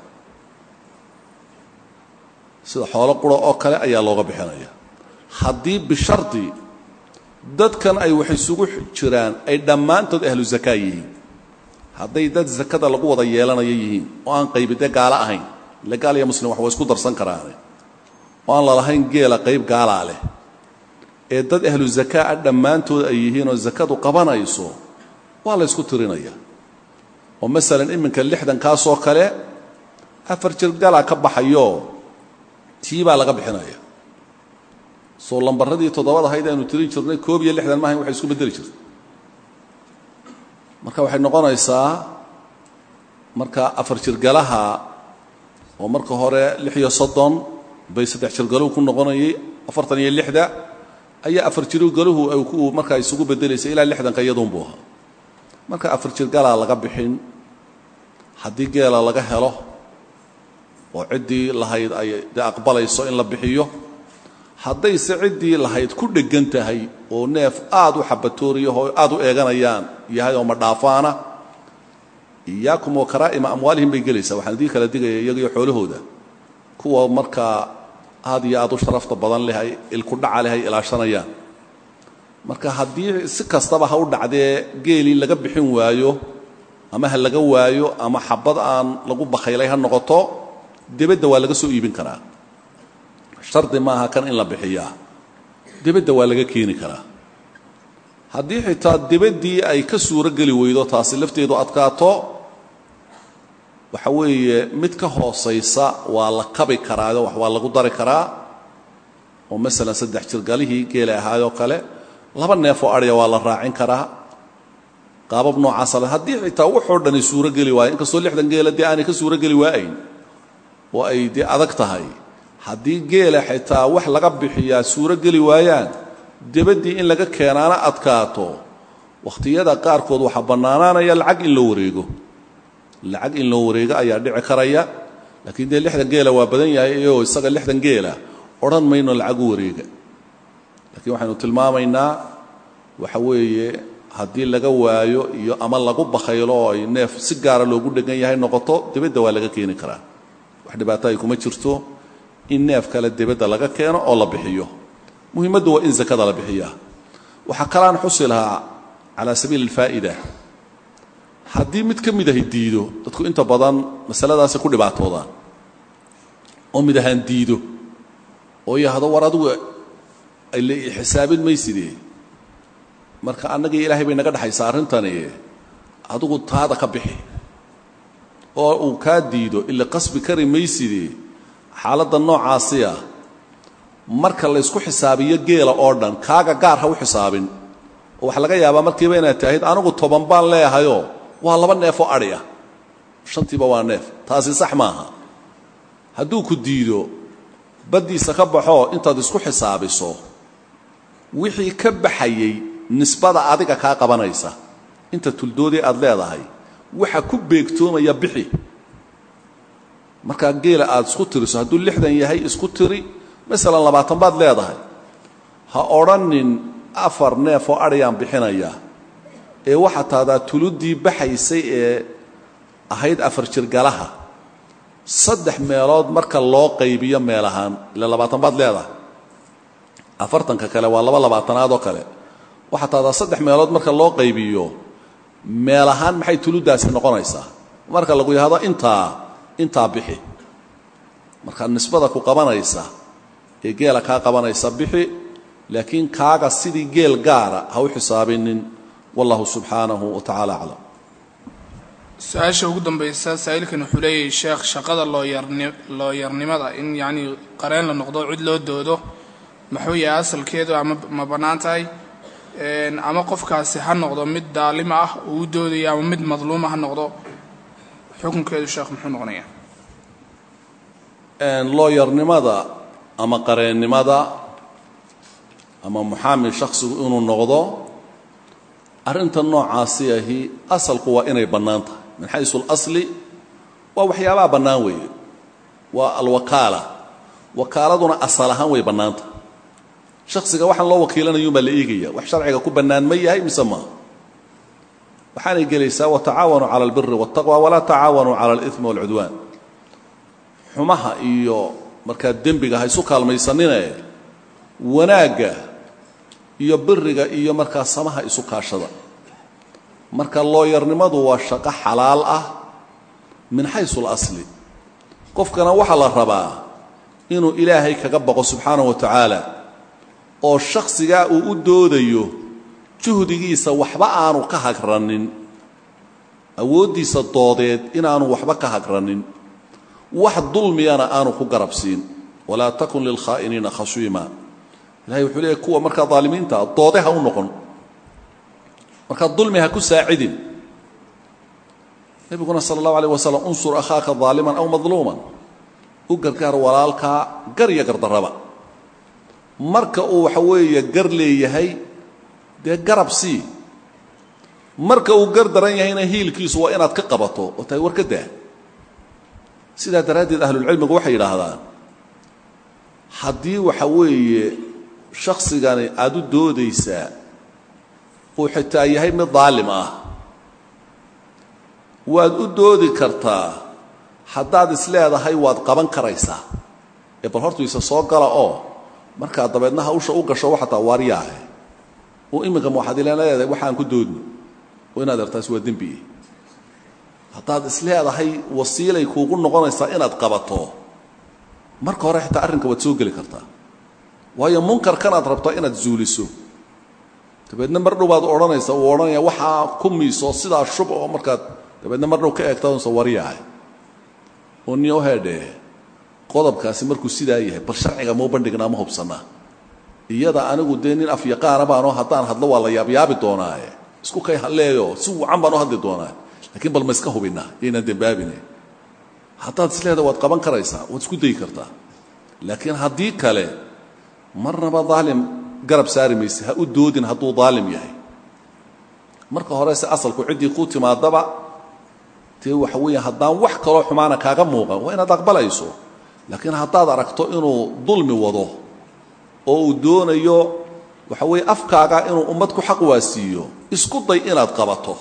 sida xoolo qura oo kale ayaa looga bixinaya haddii bishardi dadkan ay wax isugu jiraan ay dhammaantood ahlu zakaa yihiin hadday dad zakada lagu wada yeelanayo yihiin oo aan qaybidee gaalo ahayn ile gaal iyo muslim wax waa isku darsan karaane oo aan lalahayn geela qayb gaalaa leh ee dad ahlu zakaa ah dhammaantood ay yihiin oo zakadu qabanayso waa la ysku tirinaya oo masalan iminka lixdankaasoo kale afar jir galaa ka baxayo tii baa laga bixinaya soo lambaradii toddobada ahayd aynu tirin jirnay koob iyo lixdan maahayn waxay isku beddeli jirta marka waxay noqonaysaa marka afar jirgalaha oo marka hore lix iyo soddon bay saddex jirgaluhu ku noqonayay afartan iyo lixda ayaa afar jirgaluhu ay ku markaa isugu beddelaysay ilaa lixdanka iyaduunbuu ahaa marka afar jirgalaa laga bixin haddii geela laga helo oo ciddii lahayd ay dee aqbalayso in la bixiyo haddayse ciddii lahayd ku dheggan tahay oo neef aad u xabatooriya oo aad u eeganayaan yahay oo madhaafaana iyaakum wa karaa'ima amwaalihim bay gelaysaa waxaan idii kala digaya iyagiyo xoolahooda kuwa markaa aad iyo aad u sharafta badan leh ay ilkudhaca leh ay ilaashanayaan marka haddii si kastaba ha u dhacdee geelii laga bixin waayo ama ha laga waayo ama xabad aan lagu bakhaylay ha noqoto debedda waa laga soo iibin karaa shardi maaha kan in la bixiyaa debedda waa laga keeni karaa haddii xitaa debaddii ay ka suuro geli weydo taasi lafteedu adkaato waxa weeye mid ka hoosaysa waa la kabi karaayo wax waa lagu dari karaa oo masalan saddex jirgalihii geela ahaayoo kale laba neefoo adhya waa la raacin karaa qaabab noocaasa le haddii xitaa waxoo dhani suuro geli waayo inkastoo lixdan geela dee aanay ka suuro geli waayayn oo ay dee adag tahay haddii geela xitaa wax laga bixiyaa suuro geli waayaan debaddii in laga keenaana adkaato wakhtiyada qaarkood waxaa bannaanaanaya lacag in loo wareego lacag in loo wareego ayaa dhici karaya laakiin dee lixdan geela waa badan yahay iyagoo isaga lixdan geela odhan mayno lacag u wareega laakiin waxaynu tilmaamaynaa waxa weeye haddii laga waayo iyo ama lagu bakhaylo oo ay neef si gaara loogu dhegan yahay noqoto debadda waa laga keeni karaa wax dhibaato ay kuma jirto in neef kale debadda laga keeno oo la bixiyo muhiimaddu waa in zakada la bixiyaa waxaa kalaan xusi lahaa calaa sabiili alfaa'ida haddii mid ka mid ahay diido dadku inta badan masaladaasi ku dhibaatoodaan oo mid ahaan diido oo yahdo war adigu le xisaabin maysidee marka annagii ilaahay bay naga dhexaysaa arrintani adigu taada ka bixi oo uu kaa diido ila qasbi kari maysidee xaaladda noocaasiya marka laysku xisaabiyo geela oo dhan kaaga gaar ha u xisaabin oo waxaa laga yaabaa markiiba inaad tahayd anigu toban baan leehayoo waa laba neef oo adhi ah shantiiba waa neef taasi sax maaha hadduu ku diido baddiisa ka baxoo intaad isku xisaabiso wixii ka baxayey nisbada adiga kaa qabanaysa inta tuldoodii aad leedahay waxa ku beegtoomaya bixi markaa geela aad isku tiriso hadduu lixdan yahay isku tiri masalan labaatan baad leedahay ha odrhanin afar neef oo adhayaan bixinayaa ee waxaa taadaa tuluddii baxaysay ee ahayd afar jirgalaha saddex meelood marka loo qaybiyo meel ahaan ile labaatan baad leedahay afartanka kale waa laba labaatanaad oo kale waxaa taadaa saddex meelood marka loo qaybiyo meel ahaan maxay tuluddaasi noqonaysaa marka lagu yidhahdo intaa intaa bixi marka nisbada ku qabanaysa ee geela kaa qabanaysa bixi laakiin kaaga sidii geel gaara ha u xisaabinin wallahu subxaanahu wa tacaala aclam su-aasha ugu dambaysa saa'ilkan wuxuu leeyahay sheekh shaqada looyarni looyarnimada in yacnii qareen la noqdo cid loo doodo muxuu yahay asalkeedu ama ma bannaan tahay ama qofkaasi ha noqdo mid daalima ah uu u doodaya ama mid madluuma ha noqdo xukunkeedu sheekh muxuu noqonayaa looyarnimada ama qareennimada ama muxaamil shakhsigu inuu noqdo arrinta noocaasi ahi asalku waa inay bannaan tahay min xaysu اlasli waa waxyaabaha bannaan weeye waa alwakaala wakaaladuna asal ahaan way bannaan tahay shakhsiga waxaan loo wakiilanayun baa la eegaya wax sharciga ku bannaan ma yahay mise maaha waxaanay gelaysaa watacaawanuu cala albiri waاtaqwa walaa tacaawanuu cala اlإثmi wاlcudwaan xumaha iyo markaa dembiga ha isu kaalmaysanine wanaagga iyo biriga iyo markaa samaha isu kaashada marka looyarnimadu waa shaqo xalaal ah min xaysu اlasli qofkana waxaa la rabaa inuu ilaahay kaga baqo subxaanaه wa tacaala oo shakhsigaa uu u doodayo juhdigiisa waxba aanu ka hagranin awooddiisa doodeed inaanu waxba ka hagranin wax dulmiyana aanu ku garabsiin walaa takun lilkhaa'iniina khashiima ilahay wuxuu leeyahy kuwa markaa daalimiinta doode ha u noqon markaa dulmi ha ku saacidin nebiguna sala allahu alayh wasalam unsur akhaaka daaliman aw madluuman u gargaar walaalkaa gar iyo gardarraba marka uu waxa weeye gar leeyahay dee garab sii marka uu gar daran yahayna hiilkiisu waa inaad ka qabato oo tahay war ka daa sidaa daraaddeed ahlulcilmigu waxay yidhaahdaan haddii waxa weeye shaksigani aad u doodaysaa uu xitaa yahay mid daalim ah waad u doodi kartaa haddaad isleedahay waad qaban karaysaa ee bal hortu isa soo gala oo markaa dabeedna hawsha u gasho waxataa waaryaahe uu iminka waxaad ila leedahay waxaan ku doodni oo inaad ertaasi waa dembi haddaad isleedahay wasiilay kuugu noqonaysaa inaad qabato marka hore xitaa arrinka waad soo geli kartaa waayo munkarkanaad rabtaa inaad zuuliso dabeedna mar dhow baad odhanaysa uu odhanaya waxaa ku miiso sidaa shub oo markaad dabeedna mar dhow ka eegtaansa waryahay oo niyo heedhee qodobkaasi markuu sidaa yahay bal sharciga mau bandhignaa ma hubsannaa iyada anigu dee nin afyaqaana baanoo haddaan hadlo waa la yaabyaabi doonaaye isku kay halleeyo si wacan baan u hadli doonaa lakiin bal ma iska hubinaa yaynaan dembaabine haddaad isleeda waad qaban karaysaa waad isku dayi kartaa laakiin haddii kale marnaba daalim garab saari mayse ha u doodin hadduu daalim yahay marka horese asalku ciddii kuu timaadaba dee waxa weeye haddaan wax kaloo xumaana kaaga muuqan waa inaad aqbalayso laakiin haddaad aragto inuu dulmi wado oo uu doonayo waxa weeye afkaaga inuu ummad ku xaq waasiiyo isku day inaad qabato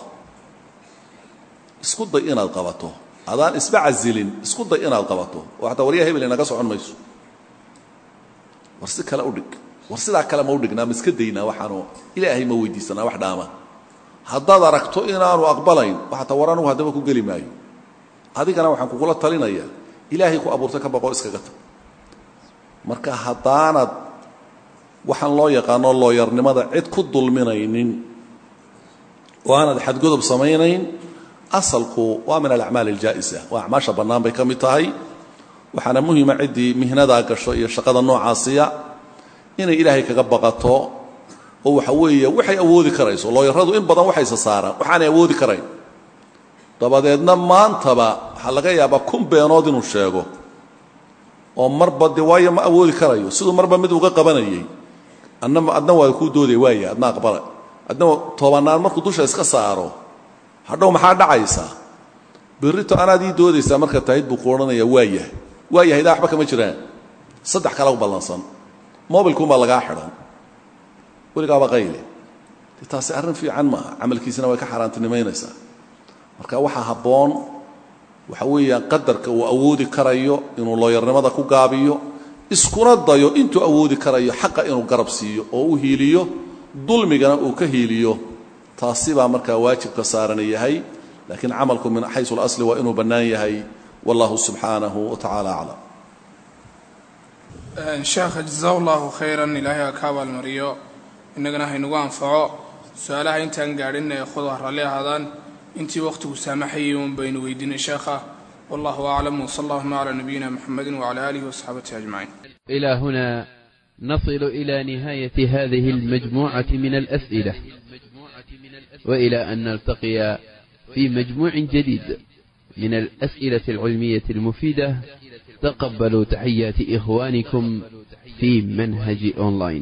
isku day inaad qabato adaan isba casilin isku day inaad qabato oo xataa waryaha hebel inaga socon mayso war si kale udhig war sidaa kale ma udhignaa ma iska daynaa waxaanu ilaahay ma weydiisanaa wax dhaama haddaad aragto inaanu aqbalayn waxaata war anugu haddaba ku geli maayo adigana waxaan kugula talinaya ilaahay ku abuurtay ka baqoo iskaga tag marka haddaanad waxaan loo yaqaano looyarnimada cid ku dulminaynin oo aanad xadgodob samaynayn asalku waa min alacmaal aljaa'isa waa acmaasha bannaan bay ka mid tahay waxaana muhima ciddii mihnadaa gasho iyo shaqada noocaasiya inay ilaahay kaga baqato oo waxa weeye waxay awoodi karayso looyaradu in badan waxayse saaraan waxaanay awoodi karayn dabadeedna maantaba waxaa laga yaabaa kun beenood inuu sheego oo marba de waayo ma awoodi karayo siduu marba mid uga qabanayay adna adna waa kuu doodaya waaya adna aqbala adna tobanaan markuu dusha iska saaro hadhow maxaa dhacaysa berrito anaad ii doodaysaa marka tahid buu ku odhanayaa waa yahay waa yahay daa waxba kama jiraan saddex kala u ballansan mobilkuunbaa lagaa xidhan weligaaba qayle de taasi arrin fiican maaha camalkiisina way ka xaaraantinimaynaysaa marka waxaa habboon waxa weeyaan qadarka uu awoodi karayo inuu looyarnimada ku gaabiyo iskuna dayo intuu awoodi karayo xaqa inuu garab siiyo oo u hiiliyo dulmigana uu ka hiiliyo taasi baa markaa waajibka saaran yahay laakiin camalku min xaysu اlasli waa inuu bannaan yahay wallahu subxaanahu wa tacaala aclam sheekha jaza allahu khayran ilaahay ha ka abaalmariyo innagana haynagu anfaco su-aalaha intaan gaadhin ee khud ha ralli ahaadaan intii wakhtigu saamaxayay un baynu weydiinay sheekha wallahu aclam wsal allahuma calaa nabiyina muxamedi wcala aalihi wasaxaabatihi ajmaciin إلى هنا نصل إلى نهاية هذه المجموعة من الأسئلة وإلى أن نلتقي في مجموع جديد من الأسئلة العلمية المفيدة تقبلوا تحيات إخوانكم في منهج أونلاين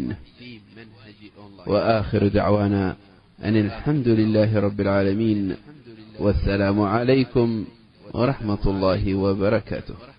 وآخر دعوانا أن الحمد لله رب العالمين والسلام عليكم ورحمة الله وبركاته